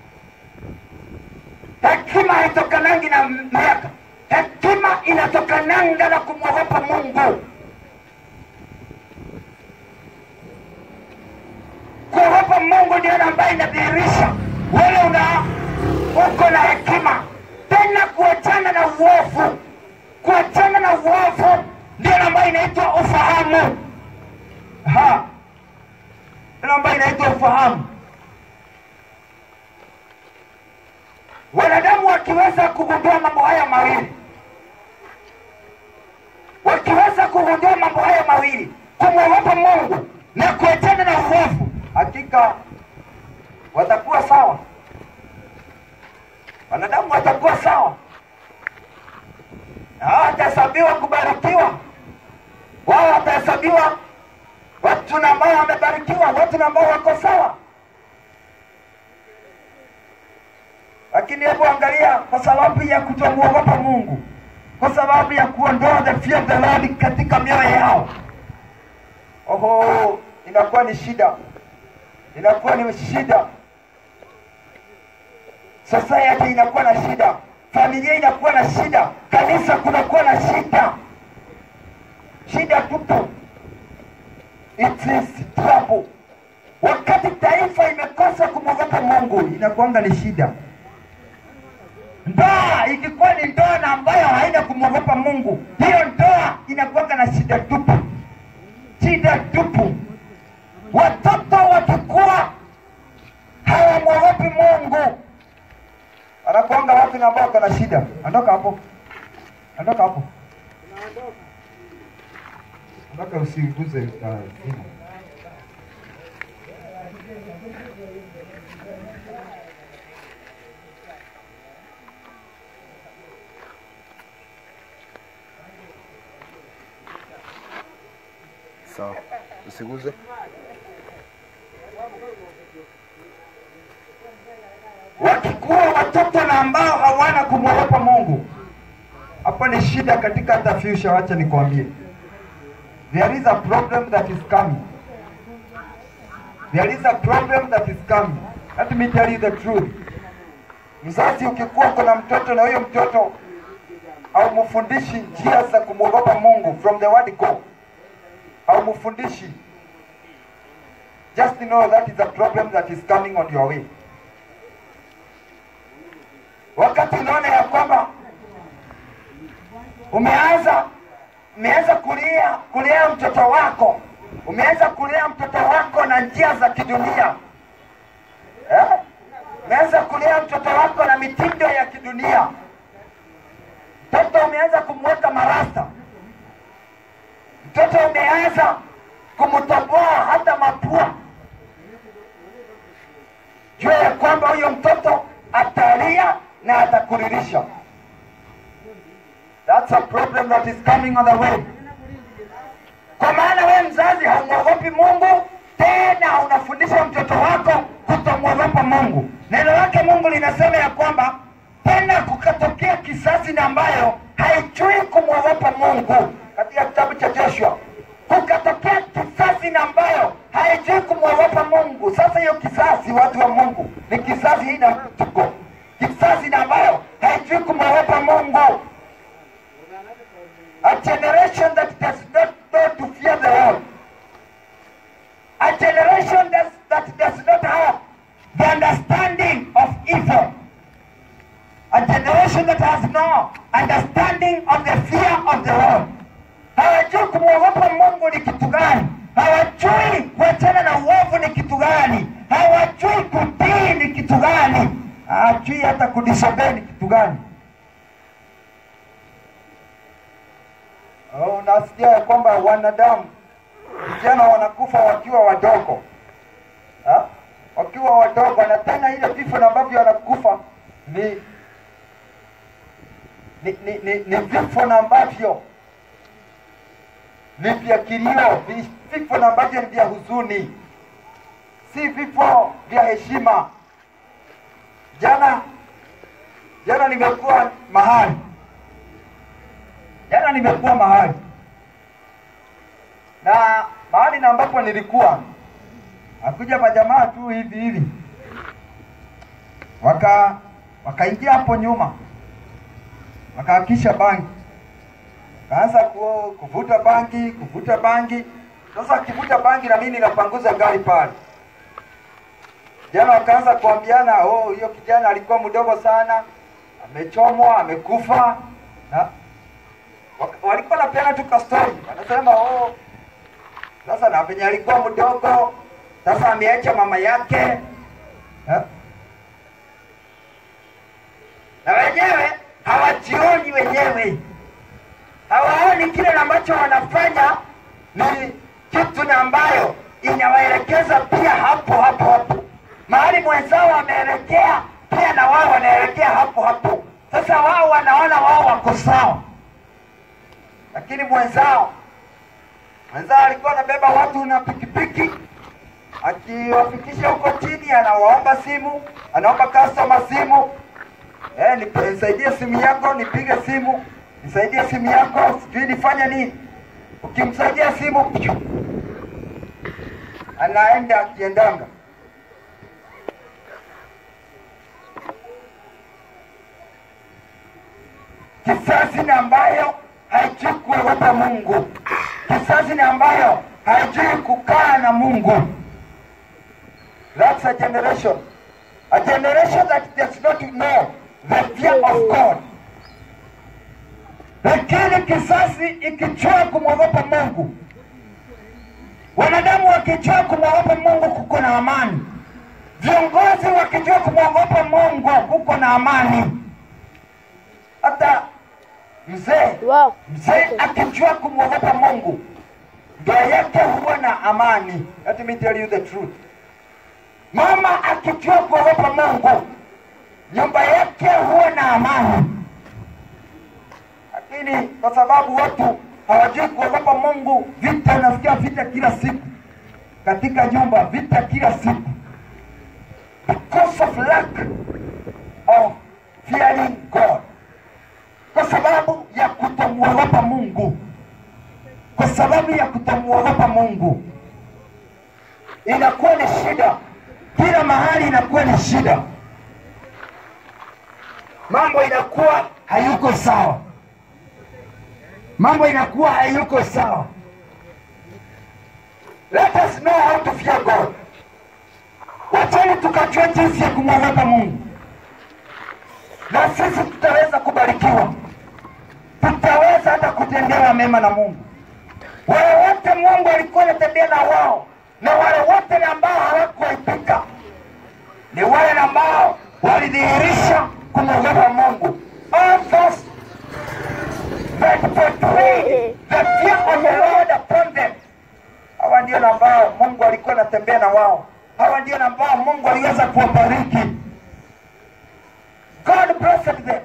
hekima haitokanangi na miaka hekima inatokananga na kumwogopa mungu kuogopa mungu ndio ambaye inadhihirisha wewe una uko na hekima tena kuachana na uovu kuachana na uovu ndio ambayo inaitwa ufahamu Ha. ndio ambayo inaitwa ufahamu wanadamu wakiweza kugundua mambo haya mawili wakiweza kugundua mambo haya mawili kumwogopa mungu na kuachana na uovu hakika watakuwa sawa wanadamu watakuwa sawa na hao watahesabiwa kubarikiwa wao watahesabiwa watu na ambao wamebarikiwa watu na ambao wako sawa lakini hebu angalia kwa sababu ya kutomwogopa mungu kwa sababu ya kuondoa the fear of the Lord katika mioyo yao oho inakuwa ni shida inakuwa ni shida society inakuwa na shida familia inakuwa na shida kanisa kunakuwa na shida shida tupu it is trouble wakati taifa imekosa kumwogopa mungu inakuanga ni shida ndoa ikikuwa ni ndoa na ambayo haina kumwogopa mungu hiyo ndoa inakuanga na shida tupu shida tupu watoto wakikuwa hawamwogopi mungu anakuanga watu na ambao wako na shida ondoka hapo ondoka hapo ondoka usiguze uh, simu. Sawa, usiguze. wakikuwa watoto na ambao hawana kumwogopa mungu hapo ni shida katika hata future wacha nikwambie there is a problem that is coming there is a problem that is coming let me tell you the truth mzazi ukikuwa uko na mtoto na huyo mtoto haumfundishi njia za kumwogopa mungu from the word go haumfundishi just know that is a problem that is coming on your way wakati unaona ya kwamba umeanza umeanza kulia kulea mtoto wako umeanza kulea mtoto wako na njia za kidunia eh? umeanza kulea mtoto wako na mitindo ya kidunia mtoto umeanza kumweka marasta mtoto umeanza kumtoboa hata mapua jua ya kwamba huyo mtoto atalia na atakuririsha That's a problem that is coming on the way. Kwa maana wewe mzazi haumwogopi Mungu, tena unafundisha mtoto wako kutomwogopa Mungu. Neno lake Mungu linasema ya kwamba tena kukatokea kisasi na ambayo haijui kumwogopa Mungu, katika kitabu cha Joshua kukatokea kisasi na ambayo haijui kumwogopa Mungu. Sasa hiyo kisasi, watu wa Mungu, ni kisasi hii na tuko kisasi na ambayo haijui kumwogopa Mungu a generation that does not know to fear the Lord, a generation that, that does not have the understanding of evil, a generation that has no understanding of the fear of the Lord. Hawajui kumwogopa Mungu ni kitu gani, hawajui kuachana na uovu ni kitu gani, hawajui kutii ni kitu gani, hawajui hata kudisobey ni kitu gani. Uh, unasikia ya kwamba wanadamu vijana wanakufa wakiwa wadogo ha? wakiwa wadogo, na tena ile vifo na ambavyo wanakufa ni ni, ni, ni, ni vifo na ambavyo ni vya kilio, vi- vifo na ambavyo ni vya huzuni, si vifo vya heshima. Jana jana nimekuwa mahali, jana nimekuwa mahali na mahali na ambapo nilikuwa akuja majamaa tu hivi hivi, waka wakaingia hapo nyuma, wakaakisha bangi, kaanza ku, kuvuta bangi kuvuta bangi. Sasa akivuta bangi na mimi ninapanguza gari pale. Jana wakaanza kuambiana, oh, hiyo kijana alikuwa mdogo sana, amechomwa, amekufa. Na wak- walikuwa napeana tu ka story, wanasema oh, sasa na venye alikuwa mdogo, sasa ameacha mama yake eh? na wenyewe hawajioni wenyewe, hawaoni kile ambacho wanafanya ni kitu na ambayo inawaelekeza pia hapo hapo hapo mahali mwenzao wameelekea, pia na wao wanaelekea hapo hapo. Sasa wao wanaona wao wako sawa, lakini mwenzao mwenzao alikuwa anabeba watu na pikipiki akiwafikisha huko chini, anawaomba simu, anaomba customer simu Eh, nipe- nisaidie simu yako, nipige simu, nisaidie simu yako, sijui nifanye nini. Ukimsaidia simu pyu, anaenda akiendanga. Kisasi ni ambayo haijui kuogopa Mungu, kisasi ni ambayo haijui kukaa na Mungu. That's a generation. A generation that does not know the fear of God. Lakini kisasi ikijua kumwogopa Mungu, wanadamu wakijua kumwogopa Mungu, kuko na amani. Viongozi wakijua kumwogopa Mungu, kuko na amani. Hata mzee Wow. mzee akijua kumwogopa Mungu, ndoa yake huwa na amani. Let me tell you the truth. Mama akijua kuogopa Mungu, nyumba yake huwa na amani. Lakini kwa sababu watu hawajui kuogopa Mungu, vita, nasikia vita kila siku katika nyumba, vita kila siku because of lack of fearing God, kwa sababu ya kutomuogopa Mungu, kwa sababu ya kutomuogopa Mungu inakuwa ni shida, kila mahali inakuwa ni shida, mambo inakuwa hayuko sawa, mambo inakuwa hayuko sawa. Let us know how to fear God. Wacheni tukajua jinsi ya kumwogopa Mungu, na sisi tutaweza kubarikiwa, tutaweza hata kutendewa mema na Mungu. Wale wote Mungu alikuwa anatembea na wao na wale wote na ambao hawakuepuka ni wale ambao walidhihirisha kumwogopa Mungu. All those that portrayed the fear of the Lord upon them. Hawa ndio na ambao Mungu alikuwa anatembea na wao. Hawa ndio na ambao Mungu aliweza kuwabariki. God blessed them.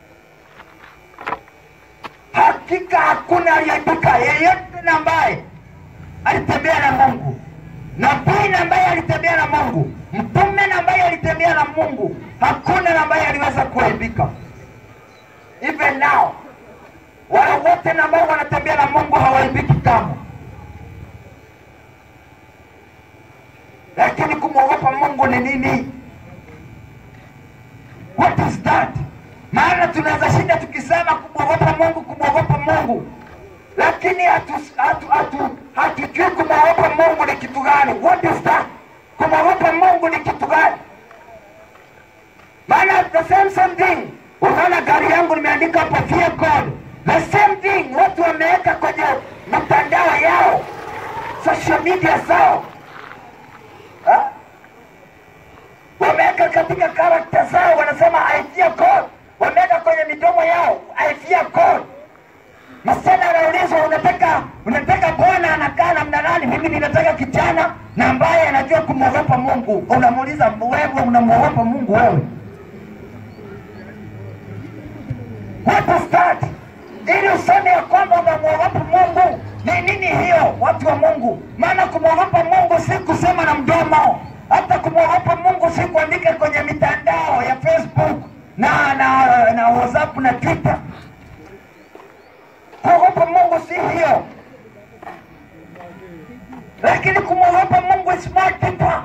Hakika hakuna aliyeibuka yeyote na ambaye alitembea na Mungu, nabii na ambaye alitembea na Mungu, mtume na ambaye alitembea na Mungu, hakuna na ambaye aliweza kuaibika. Even now wale wote na ambao wanatembea na Mungu hawaibiki kamwe, lakini kumwogopa Mungu ni nini? What is that? Maana tunaweza shinda tukisema kumwogopa Mungu, kumwogopa Mungu, lakini hatujui hatu, hatu, hatujui kumwogopa Mungu ni kitu gani. What is that? Kumwogopa Mungu ni kitu gani? Maana the same same thing, unaona gari yangu nimeandika hapo fear God. The same thing watu wameweka kwenye mitandao yao, social media zao ha? wameweka katika karakta zao, wanasema I fear God, wameweka kwenye midomo yao I fear God. Msichana anauliza Sasa unataka unataka bwana anakaa namna gani? Mimi ninataka kijana na ambaye anajua kumwogopa Mungu. Unamuuliza wewe, unamwogopa Mungu wewe? What is that? Ili useme ya kwamba unamwogopa Mungu ni nini hiyo, watu wa Mungu? Maana kumwogopa Mungu si kusema na mdomo, hata kumwogopa Mungu si kuandika kwenye mitandao ya Facebook na na, na WhatsApp na Twitter. Kuogopa Mungu si hiyo, lakini kumwogopa Mungu is more deeper.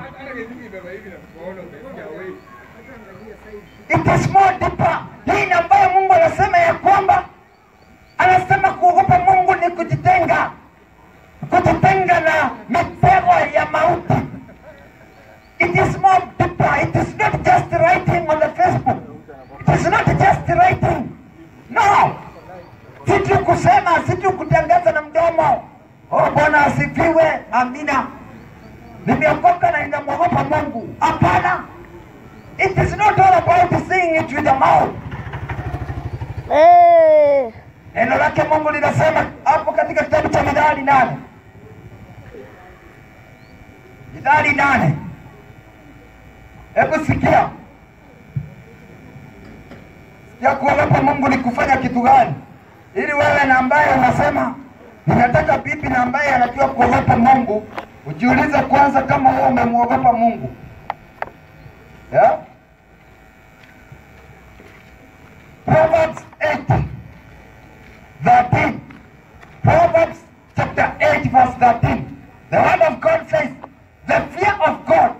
It is more deeper. Hii ni ambayo Mungu anasema ya kwamba anasema kuogopa Mungu ni kujitenga, kujitenga na mitego ya mauti. It is more deeper. It is not just writing on the Facebook. It is not just writing. No. Si tu kusema, si tu kutangaza na mdomo. Oh, Bwana asifiwe. Amina. Nimeokoka na ninamwogopa Mungu. Hapana. It is not all about saying it with the mouth. Eh. Neno lake Mungu linasema hapo katika kitabu cha Mithali nane Mithali nane hebu sikia ya kuogopa Mungu ni kufanya kitu gani, ili wewe na ambaye unasema ninataka bibi na ambaye anajua kuogopa Mungu, ujiulize kwanza kama wewe umemwogopa Mungu yeah? Proverbs 8 13. Proverbs chapter 8, verse 13. The word of God says, The fear of God.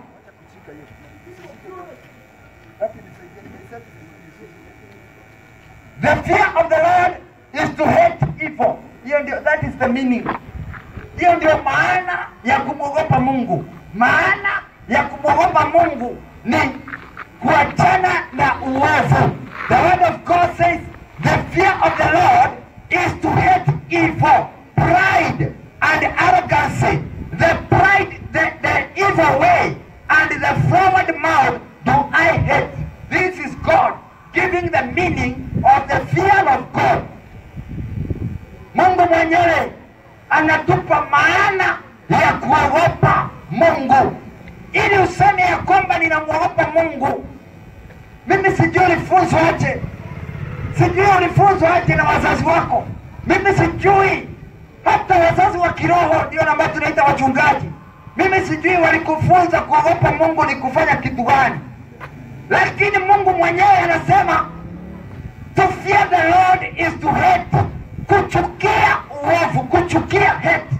The fear of the Lord is to hate evil. Hiyo ndio, that is the meaning. Hiyo ndio maana ya kumwogopa Mungu. Maana ya kumwogopa Mungu ni kuachana na uovu. The word of God says, the fear of the Lord is to hate evil, pride and arrogancy. The pride, the, the evil way and the forward mouth do I hate. This is God giving the meaning of the fear of God. Mungu mwenyewe anatupa maana ya kuogopa Mungu, ili useme ya kwamba ninamwogopa Mungu. Mimi sijui ulifunzwa aje, sijui ulifunzwa aje na wazazi wako. Mimi sijui hata wazazi wa kiroho ndio na ambao tunaita wachungaji. Mimi sijui walikufunza kuogopa Mungu ni kufanya kitu gani, lakini Mungu mwenyewe anasema to fear the Lord is to hate, kuchukia uovu, kuchukia hate.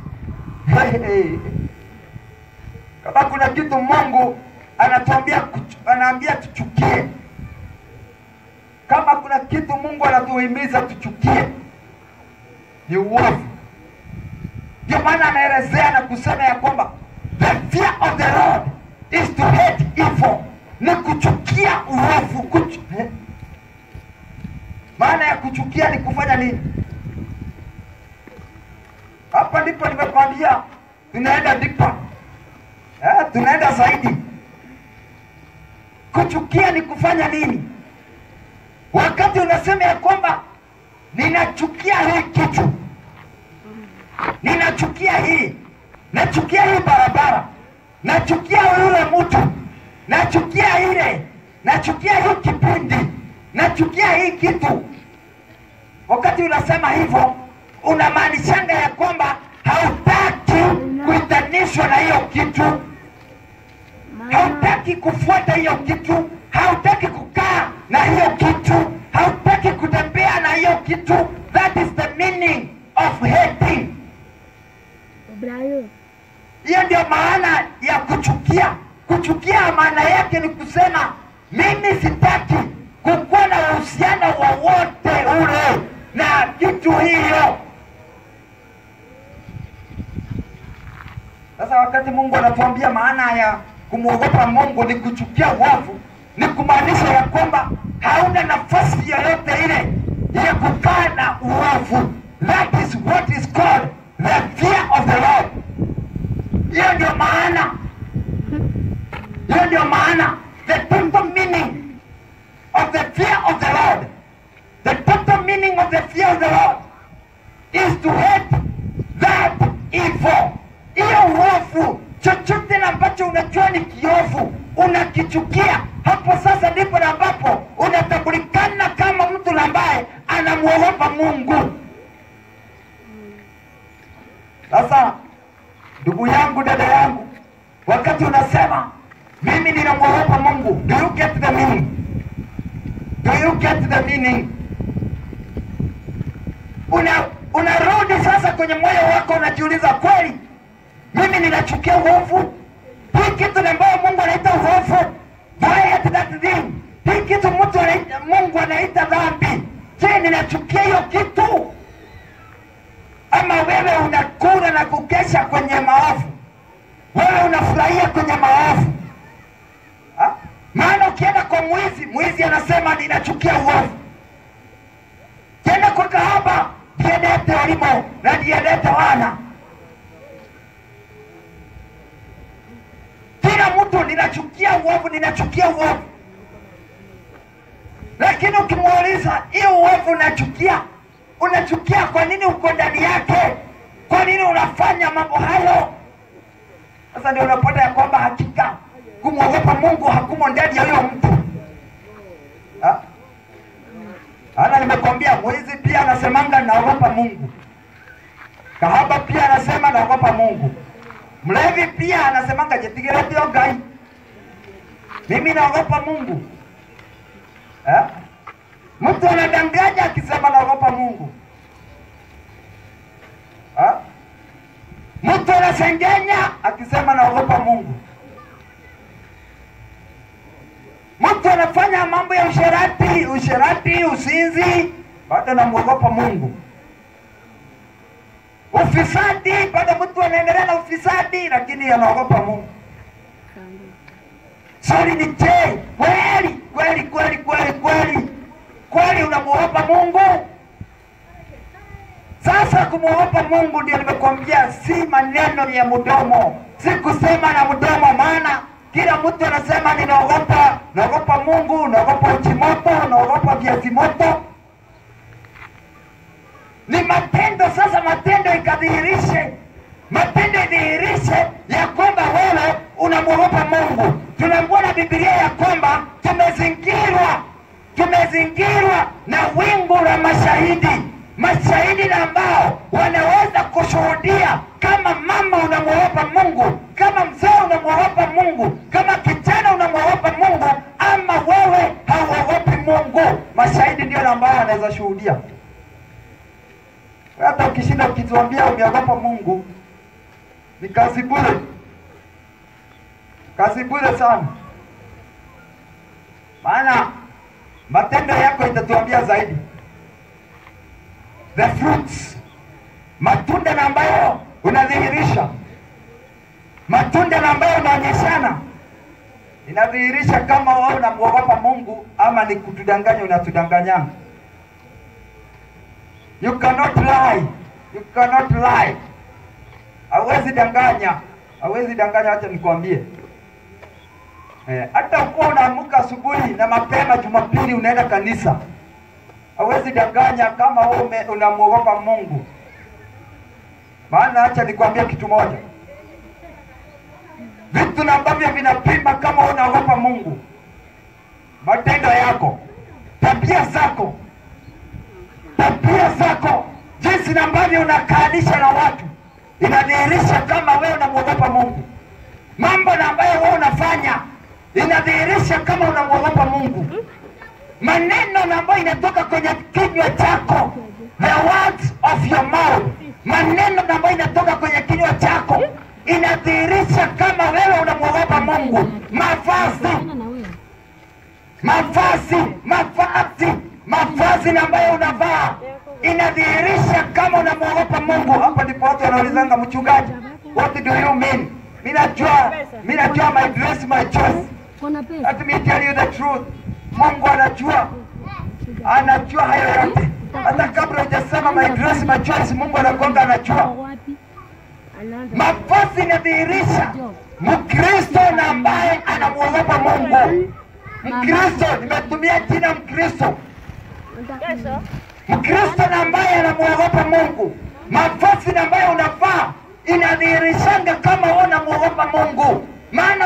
Kama kuna kitu Mungu anatuambia kuchu- anaambia tuchukie, kama kuna kitu Mungu anatuhimiza tuchukie ni uovu. Ndio maana anaelezea na kusema ya kwamba the fear of the Lord is to hate evil, ni kuchukia uovu. Kuchu... eh? Maana ya kuchukia ni kufanya nini? Hapa ndipo nimekwambia tunaenda dipa, eh, tunaenda zaidi. Kuchukia ni kufanya nini? Wakati unasema ya kwamba ninachukia hii kitu, ninachukia hii, nachukia hii barabara, nachukia yule mtu, nachukia ile, nachukia hii kipindi, nachukia hii kitu. Wakati unasema hivyo, unamaanishanga ya kwamba hautaki kuitanishwa na hiyo kitu, hautaki kufuata hiyo kitu, hautaki kukaa na hiyo kitu, hautaki kutembea na hiyo kitu. That is the meaning of hating. Brayo. Hiyo ndio maana ya kuchukia. Kuchukia maana yake ni kusema mimi sitaki kukuwa na uhusiano wowote ule na kitu hiyo. Sasa wakati Mungu anatuambia maana ya kumwogopa Mungu ni kuchukia uovu, ni kumaanisha ya kwamba hauna nafasi yoyote ile ya kukaa na uovu. That is what is called the fear of the Lord. Hiyo ndio maana, hiyo ndio maana, the total meaning of the fear of the Lord, the total meaning of the fear of the Lord is to hate ambacho unajua ni kiovu unakichukia, hapo sasa ndipo na ambapo unatambulikana kama mtu na ambaye anamwogopa Mungu. Sasa ndugu yangu, dada yangu, wakati unasema mimi ninamwogopa Mungu, do you get the meaning? Do you get the meaning? Una unarudi sasa kwenye moyo wako, unajiuliza kweli, mimi ninachukia uovu? Hii kitu ambayo Mungu anaita uovu, do I hate that thing? Hii kitu mtu anaita, Mungu anaita dhambi, je, ninachukia hiyo kitu? Ama wewe unakula na kukesha kwenye maovu, wewe unafurahia kwenye maovu Ha? Maana ukienda kwa mwizi, mwizi anasema ninachukia uovu. Kienda kwa kahaba, ndiendete ulimo na ndiendete wana. Kila mtu ninachukia uovu, ninachukia uovu. Lakini ukimuuliza hiyo uovu unachukia, unachukia kwa nini? Uko ndani yake, kwa nini unafanya mambo hayo? Sasa ndio unapata ya kwamba hakika kumwogopa Mungu hakumo ndani ya huyo mtu. Ha? Ana nimekwambia mwizi pia anasemanga naogopa Mungu. Kahaba pia anasema naogopa Mungu. Mlevi pia anasemanga jitigire bio gai. Mimi naogopa Mungu. Eh? Mtu anadanganya akisema naogopa Mungu. Ha? Mtu anasengenya akisema naogopa Mungu. Mtu anafanya mambo ya usherati, usherati, usinzi, bado namwogopa Mungu. Ufisadi, bado mtu anaendelea na ufisadi, lakini anaogopa Mungu. Swali ni je, kweli kweli kweli kweli kweli kweli unamwogopa Mungu? Sasa kumwogopa Mungu ndio nimekwambia, si maneno ya mdomo, si kusema na mdomo, maana kila mtu anasema ninaogopa, naogopa Mungu, naogopa uchi moto, naogopa viazi moto. Ni matendo sasa, matendo ikadhihirishe, matendo idhihirishe ya kwamba wewe unamwogopa Mungu. Tunaambiwa na Biblia ya kwamba tumezingirwa, tumezingirwa na wingu la mashahidi, mashahidi na ambao wanaweza kushuhudia kama mama unamwogopa Mungu, kama mzee unamwogopa Mungu, kama kijana unamwogopa Mungu, ama wewe hauogopi Mungu. Mashahidi ndio na ambao wanaweza shuhudia. Hata ukishinda ukituambia umeogopa Mungu, ni kazi bure, kazi bure sana, maana matendo yako itatuambia zaidi. The fruits, matunda na ambayo unadhihirisha, matunda na ambayo unaonyeshana, inadhihirisha kama wewe unamwogopa Mungu ama ni kutudanganya, unatudanganyana. You cannot lie. You cannot lie. Hawezi danganya, hawezi danganya. Acha nikwambie eh, hata ukuwa unaamka asubuhi na mapema Jumapili unaenda kanisa, hawezi danganya kama wewe ume- unamwogopa Mungu. Maana acha nikwambie kitu moja, vitu na ambavyo vinapima kama wewe unaogopa Mungu, matendo yako, tabia zako tabia zako, jinsi na ambavyo unakaanisha na watu, inadhihirisha kama wewe unamwogopa Mungu. Mambo na ambayo wewe unafanya inadhihirisha kama unamwogopa Mungu. Maneno na ambayo inatoka kwenye kinywa chako, the words of your mouth, maneno na ambayo inatoka kwenye kinywa chako inadhihirisha kama wewe unamwogopa Mungu. Mavazi na wewe. mavazi mavazi mavazi na ambayo unavaa inadhihirisha kama unamwogopa Mungu. Hapa ndipo watu wanaulizanga mchungaji, what do you mean? Mimi najua mimi najua my dress my choice. Kuna pesa. Let me tell you the truth. Mungu anajua anajua hayo yote, hata kabla hujasema my dress my choice, Mungu anakuanga anajua. Wapi? Anaanza. Mavazi inadhihirisha Mkristo na ambaye anamwogopa Mungu. Mkristo, nimetumia jina Mkristo. Mkristo na ambaye anamwogopa Mungu, mavazi na ambayo unavaa inadhihirishanga kama wewe unamwogopa Mungu, maana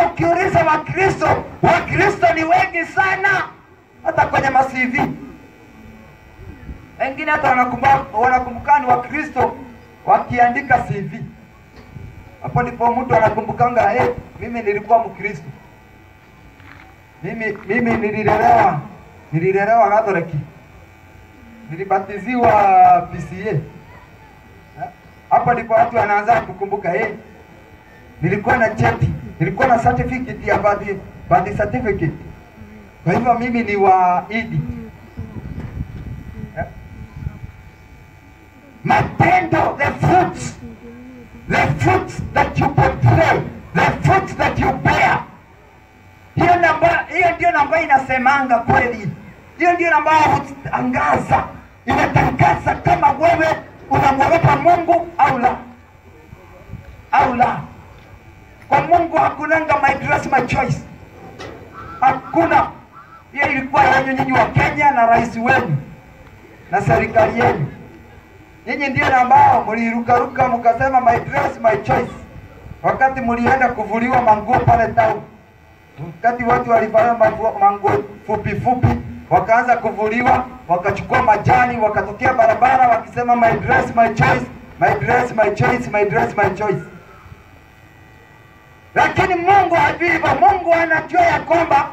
ya Wakristo, Wakristo ni wengi sana, hata kwenye ma-CV wengine hata wanakumbuka wanakumbuka ni Wakristo wakiandika CV. Hapo ndipo mtu anakumbukanga, hey, mimi nilikuwa Mkristo, mimi mimi nililelewa nililelewa Katoliki, nilibatiziwa PCA. Eh? Hapo ndipo watu wanaanza kukumbuka, hey, nilikuwa na cheti, nilikuwa na certificate ya birth, birth certificate. Kwa hivyo mimi ni wa idi Eh? matendo the fruits the fruits that you portray the fruits that you bear hiyo namba hiyo ndio namba inasemanga kweli hiyo ndio namba hutangaza inatangaza kama wewe unamwogopa mungu au la au la kwa mungu hakunanga my dress my choice hakuna hiyo ilikuwa yenyu nyinyi wa kenya na rais wenu na serikali yenu nyinyi ndio na ambao mlirukaruka mkasema my dress my choice, wakati mlienda kuvuliwa manguo pale town, wakati watu walivalia manguo manguo fupi fupi, wakaanza kuvuliwa, wakachukua majani, wakatokea barabara wakisema my dress my choice, my dress my choice, my dress my choice. Lakini Mungu hajui hivyo. Mungu anajua ya kwamba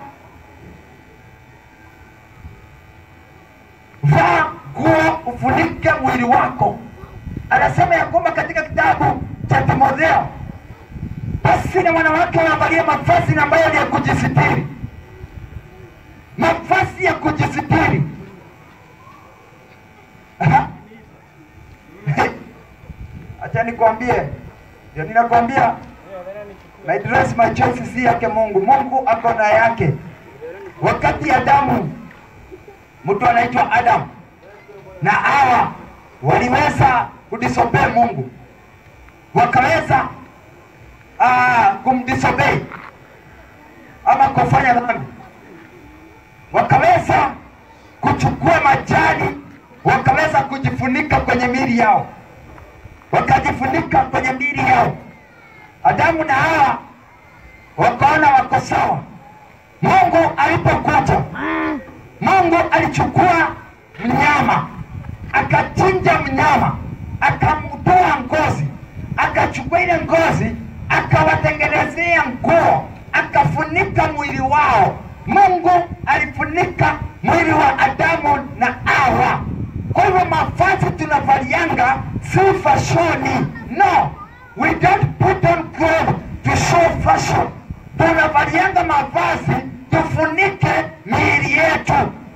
vaa nguo ufunike mwili wako. Anasema ya kwamba katika kitabu cha Timotheo, basi na wanawake waangalie mavazi na ambayo ni ya kujisitiri, mavazi ya kujisitiri. Aha. Acha nikwambie, ndio ninakwambia my dress my choice si yake Mungu. Mungu ako na yake. Wakati Adamu, mtu anaitwa Adam na Hawa waliweza kudisobey Mungu, wakaweza uh, kumdisobey ama kufanya dhambi, wakaweza kuchukua majani, wakaweza kujifunika kwenye miili yao, wakajifunika kwenye miili yao. Adamu na Hawa wakaona wako sawa. Mungu alipokuja, Mungu alichukua mnyama, akachinja mnyama, akamtoa ngozi, akachukua ile ngozi, akawatengenezea nguo, akafunika mwili wao. Mungu alifunika mwili wa Adamu na Hawa. Kwa hivyo mavazi tunavalianga si fashoni, no, we don't put on clothes to show fashion. Tunavalianga mavazi tufunike miili yetu.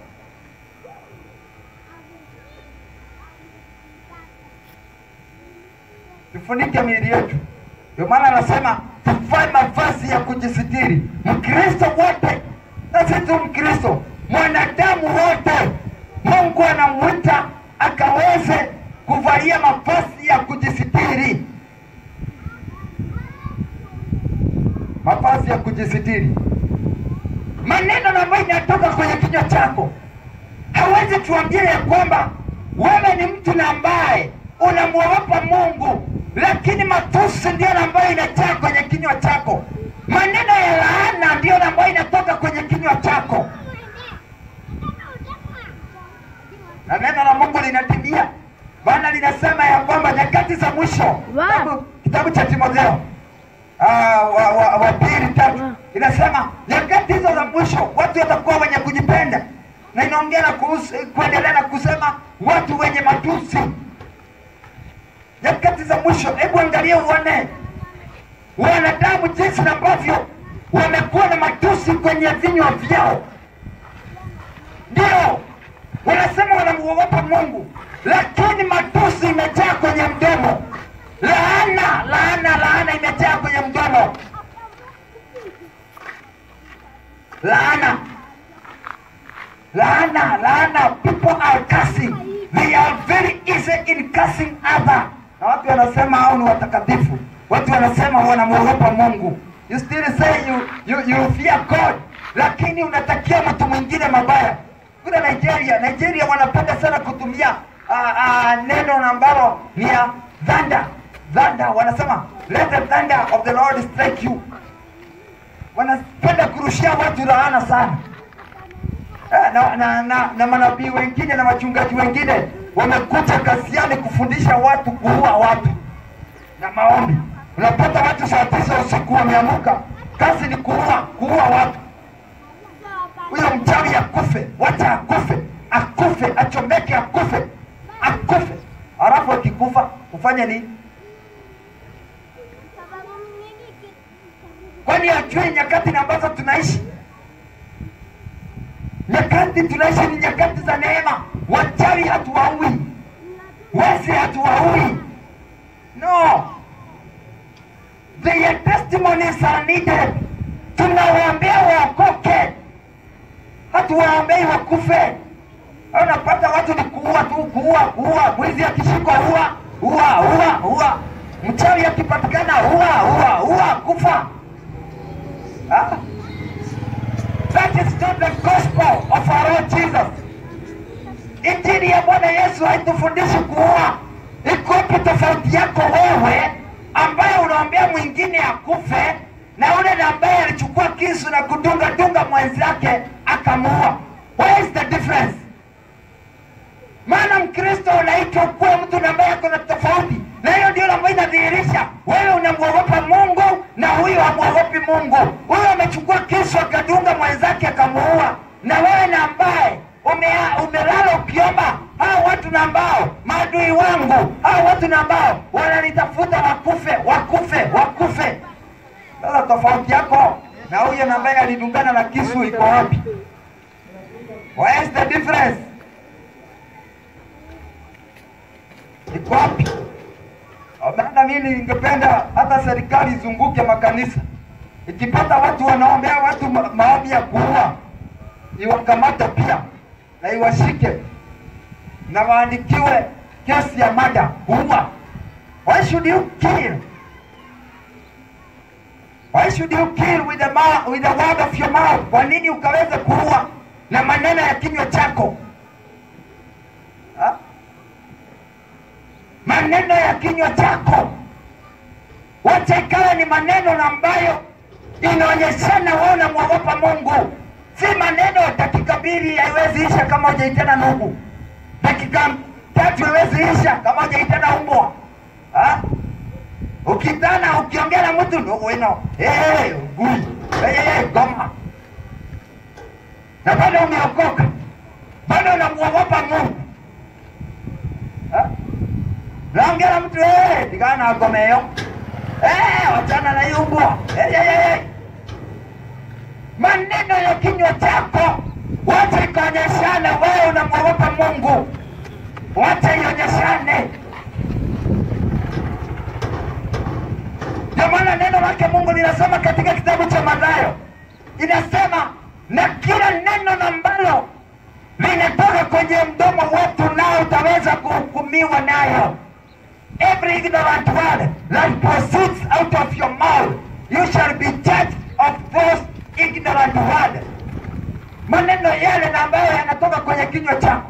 tufunike miili yetu. Ndio maana anasema tuvae mavazi ya kujisitiri. Mkristo wote, na si tu Mkristo, mwanadamu wote, Mungu anamwita akaweze kuvalia mavazi ya kujisitiri, mavazi ya kujisitiri. Maneno na ambayo inatoka kwenye kinywa chako hawezi tuambia ya kwamba wewe ni mtu na ambaye unamwogopa Mungu, lakini matusi ndio na ambayo inajaa kwenye kinywa chako. Maneno ya laana ndio na ambayo inatoka kwenye kinywa chako, na neno la Mungu linatimia, maana linasema ya kwamba nyakati za mwisho, kitabu, kitabu cha Timotheo ah, wa, wa, wa pili tatu inasema nyakati hizo za mwisho watu watakuwa wenye kujipenda, na inaongea na kuhusu, kuendelea na kusema watu wenye matusi nyakati za mwisho. Hebu angalia uone wanadamu jinsi ambavyo wamekuwa na matusi kwenye vinywa vyao. Ndio wanasema wanamuogopa Mungu, lakini matusi imejaa kwenye mdomo. Laana, laana, laana imejaa kwenye mdomo. Laana, laana, laana. People are cursing. They are very easy in cursing other. Na watu wanasema hao ni watakatifu, watu wanasema wanamwogopa Mungu. You still say you, you, you fear God, lakini unatakia mtu mwingine mabaya. Kuna Nigeria, Nigeria wanapenda sana kutumia uh, uh, neno ambalo ni ya thunder. Thunder wanasema let the thunder of the Lord strike you. wanapenda kurushia watu laana sana Eh, na, na, na, na manabii wengine na wachungaji wengine wamekuja kasiani kufundisha watu kuua watu na maombi. Unapata watu saa tisa usiku wameamuka, kazi ni kuua kuua watu. Huyo mchawi akufe, wacha akufe, akufe, achomeke, akufe, akufe. Halafu akikufa ufanye nini? Kwani ajui nyakati na ambazo tunaishi? Nyakati tunaishi ni nyakati za neema. Wachawi hatuwaui, wezi hatuwaui. No, their testimonies are needed. Tunawaambia waokoke, hatuwaombei wakufe. Unapata watu ni kuua tu, kuua, kuua. Mwizi akishikwa ua, ua, ua, ua. Mchawi akipatikana ua, ua, ua, kufa. Ah? That is not the gospel of our Lord Jesus. Injili ya Bwana Yesu haitufundishi kuua. Iko wapi tofauti yako wewe ambaye unaombea mwingine akufe na yule na ambaye alichukua kisu na kudunga dunga mwenzake akamuua? Where is the difference? Maana Mkristo unaitwa kuwa mtu na ambaye ako na tofauti, na hiyo ndio ambayo inadhihirisha wewe unamwogopa Mungu na huyu hamwogopi Mungu. Huyu amechukua kisu akadunga mwenzake akamuua, na wewe na ambaye umea- umelala ukiomba hao watu na ambao maadui wangu, hao watu na ambao wananitafuta wakufe, wakufe, wakufe. Sasa tofauti yako na huyo na ambaye alidungana na kisu iko wapi? Where is the difference? iko wapi? Maana mimi ningependa hata serikali izunguke makanisa, ikipata watu wanaombea watu ma- maombi ya kuua, iwakamate pia na iwashike na waandikiwe kesi ya mada kuua. Why should you kill? Why should you kill with the, mouth, with the word of your mouth? Kwa nini ukaweza kuua na maneno ya kinywa chako ha? maneno ya kinywa chako, wacha ikawa ni maneno na ambayo inaonyeshana wewe unamwogopa Mungu, si maneno ya dakika mbili haiwezi isha kama hujaitana ndugu, dakika tatu haiwezi isha kama hujaitana umbwa ha? Ukitana ukiongea na mtu ndugu wino hey, gui hey, hey, goma na bado umeokoka, bado unamwogopa Mungu ha? naongea na mtu eh, tigana na gomeyo eh, wachana na hiyo mbwa eh, eh, eh, eh. Maneno ya kinywa chako wacha ikaonyeshane wewe unamwogopa Mungu, wacha ionyeshane. Ndio maana neno lake Mungu linasema katika kitabu cha Mathayo, inasema na kila neno na ambalo linatoka kwenye mdomo wetu, nao utaweza kuhukumiwa nayo. Every ignorant word that proceeds out of your mouth, you shall be judged of those ignorant word. Maneno yale na ambayo yanatoka kwenye kinywa chako.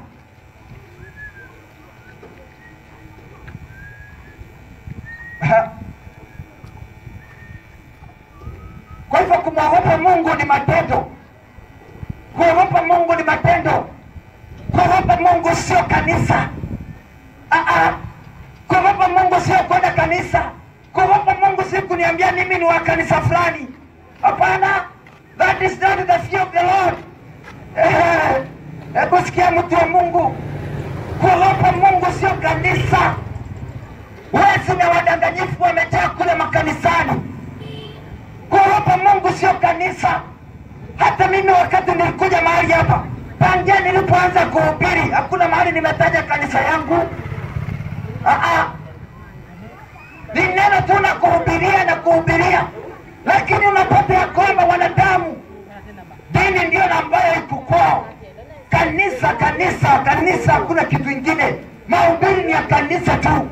Kwa hivyo kumwogopa Mungu ni matendo. Kuogopa Mungu ni matendo. Kuogopa Mungu sio kanisa. Ah, ah. Kuogopa Mungu sio kwenda kanisa. Kuogopa Mungu si kuniambia mimi ni wa kanisa fulani. Hapana, that is not the fear of the Lord. Eh, Hebu sikia mtu wa Mungu, kuogopa Mungu sio kanisa. Wezi na wadanganyifu wamejaa kule makanisani. Kuogopa Mungu sio kanisa. Hata mimi wakati nilikuja mahali hapa, tangia nilipoanza kuhubiri, hakuna mahali nimetaja kanisa yangu. Ah, ah. Ni neno tu na kuhubiria na kuhubiria, lakini unapata ya kwamba wanadamu, dini ndio na ambayo iko kwao. Kanisa, kanisa, kanisa, hakuna kitu ingine. Mahubiri ni ya kanisa tu,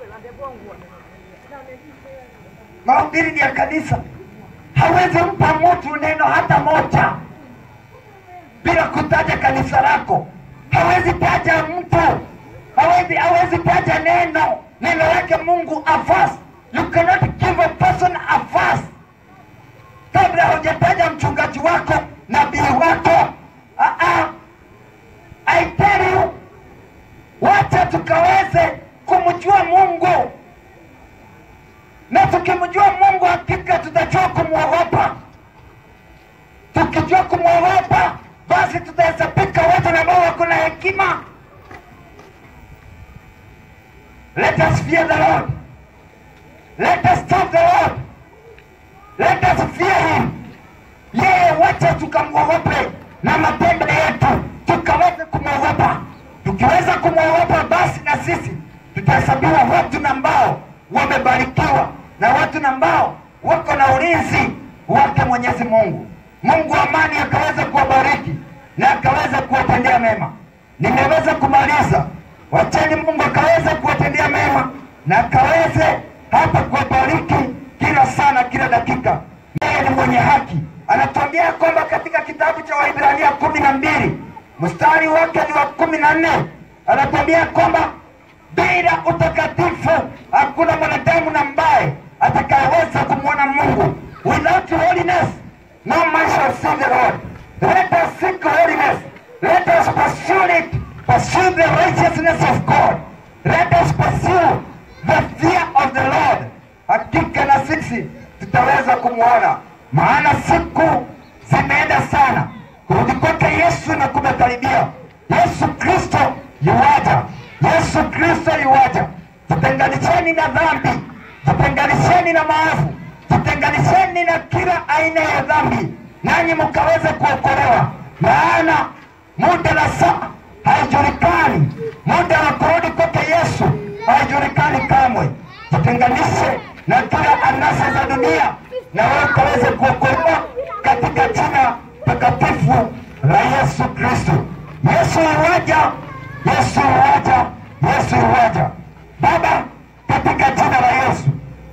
mahubiri ni ya kanisa. Hawezi mpa mtu neno hata moja bila kutaja kanisa lako. Hawezi taja mtu, hawezi hawezi taja neno neno lake Mungu a verse. You cannot give a person a verse kabla kabla hujataja mchungaji wako nabii wako ah, ah. I tell you wacha tukaweze kumjua mungu na tukimjua mungu hakika tutajua kumwogopa tukijua kumwogopa basi tutahesabika watu na ambao wako na hekima let us fear the lord let us serve the lord let us fear him yeye wacha tukamwogope na matendo yetu tukaweze kumwogopa tukiweza kumwogopa basi na sisi tutahesabiwa watu na ambao wamebarikiwa na watu na ambao wako na ulinzi wake mwenyezi mungu mungu wa amani akaweza kuwabariki na akaweza kuwatendea mema nimeweza kumaliza wacheni mungu akaweza kuwatendea mema na akaweze hata kuwabariki kila sana kila dakika yeye ni mwenye haki anatuambia kwamba katika kitabu cha waibrania kumi na mbili mstari wake ni wa kumi na nne anatuambia kwamba bila utakatifu hakuna mwanadamu na ambaye atakayeweza kumwona mungu without holiness no man shall see the lord let us seek holiness let us pursue it pursue the righteousness of god let us pursue the fear of the lord hakika na sisi tutaweza kumwona maana siku zimeenda sana kurudi kwake yesu na kumekaribia yesu kristo yuwaja yesu kristo yuwaja jitenganisheni na dhambi jitenganisheni na maovu jitenganisheni na kila aina ya dhambi nanyi mkaweze kuokolewa maana muda na saa haijulikani muda wa kurudi kwake yesu haijulikani kamwe jitenganishe na kila anasa za dunia na wewe ukaweze kuokolewa katika jina takatifu la yesu kristo yesu iwaja yesu iwaja yesu iwaja baba katika jina la yesu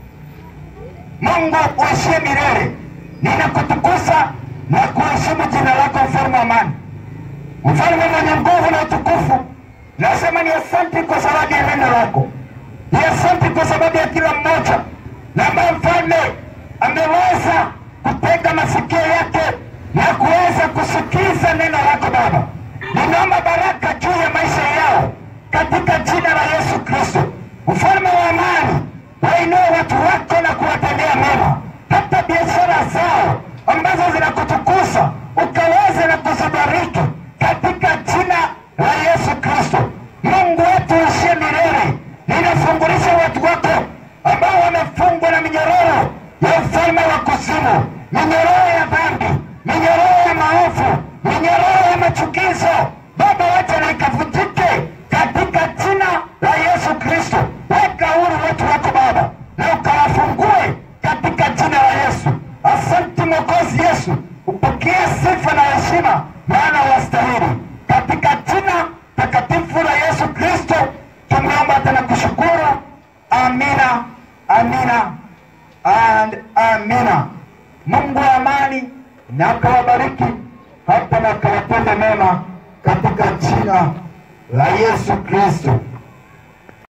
mungu uishie milele ninakutukuza na kuheshimu jina lako mfalme wa amani mfalme mwenye nguvu na utukufu nasema ni asanti kwa sababu ya neno lako ni asanti kwa sababu ya kila mmoja na ambaye mfalme ameweza kutega masikio yake na kuweza kusikiza neno lako baba ninaomba baraka juu ya maisha yao katika jina la yesu kristo mfalme wa amani wainue watu wako na kuwatendea mema hata biashara zao ambazo zinakutukuza ukaweze na kuzibariki katika jina la yesu kristo mungu wetu uishie milele ninafungulisha watu wako ambao wamefungwa na minyororo ya ufalme wa kuzimu minyororo ya dhambi minyororo ya maovu minyororo ya machukizo baba wacha na ikavutike katika jina la yesu kristo weka huru watu wako baba na ukawafungue katika jina la yesu asanti mwokozi yesu upokee sifa na heshima maana wastahili katika jina takatifu la yesu kristo tumeomba tena kushukuru amina amina and amina mungu wa amani na akawabariki hata na akawatende mema katika jina la yesu kristo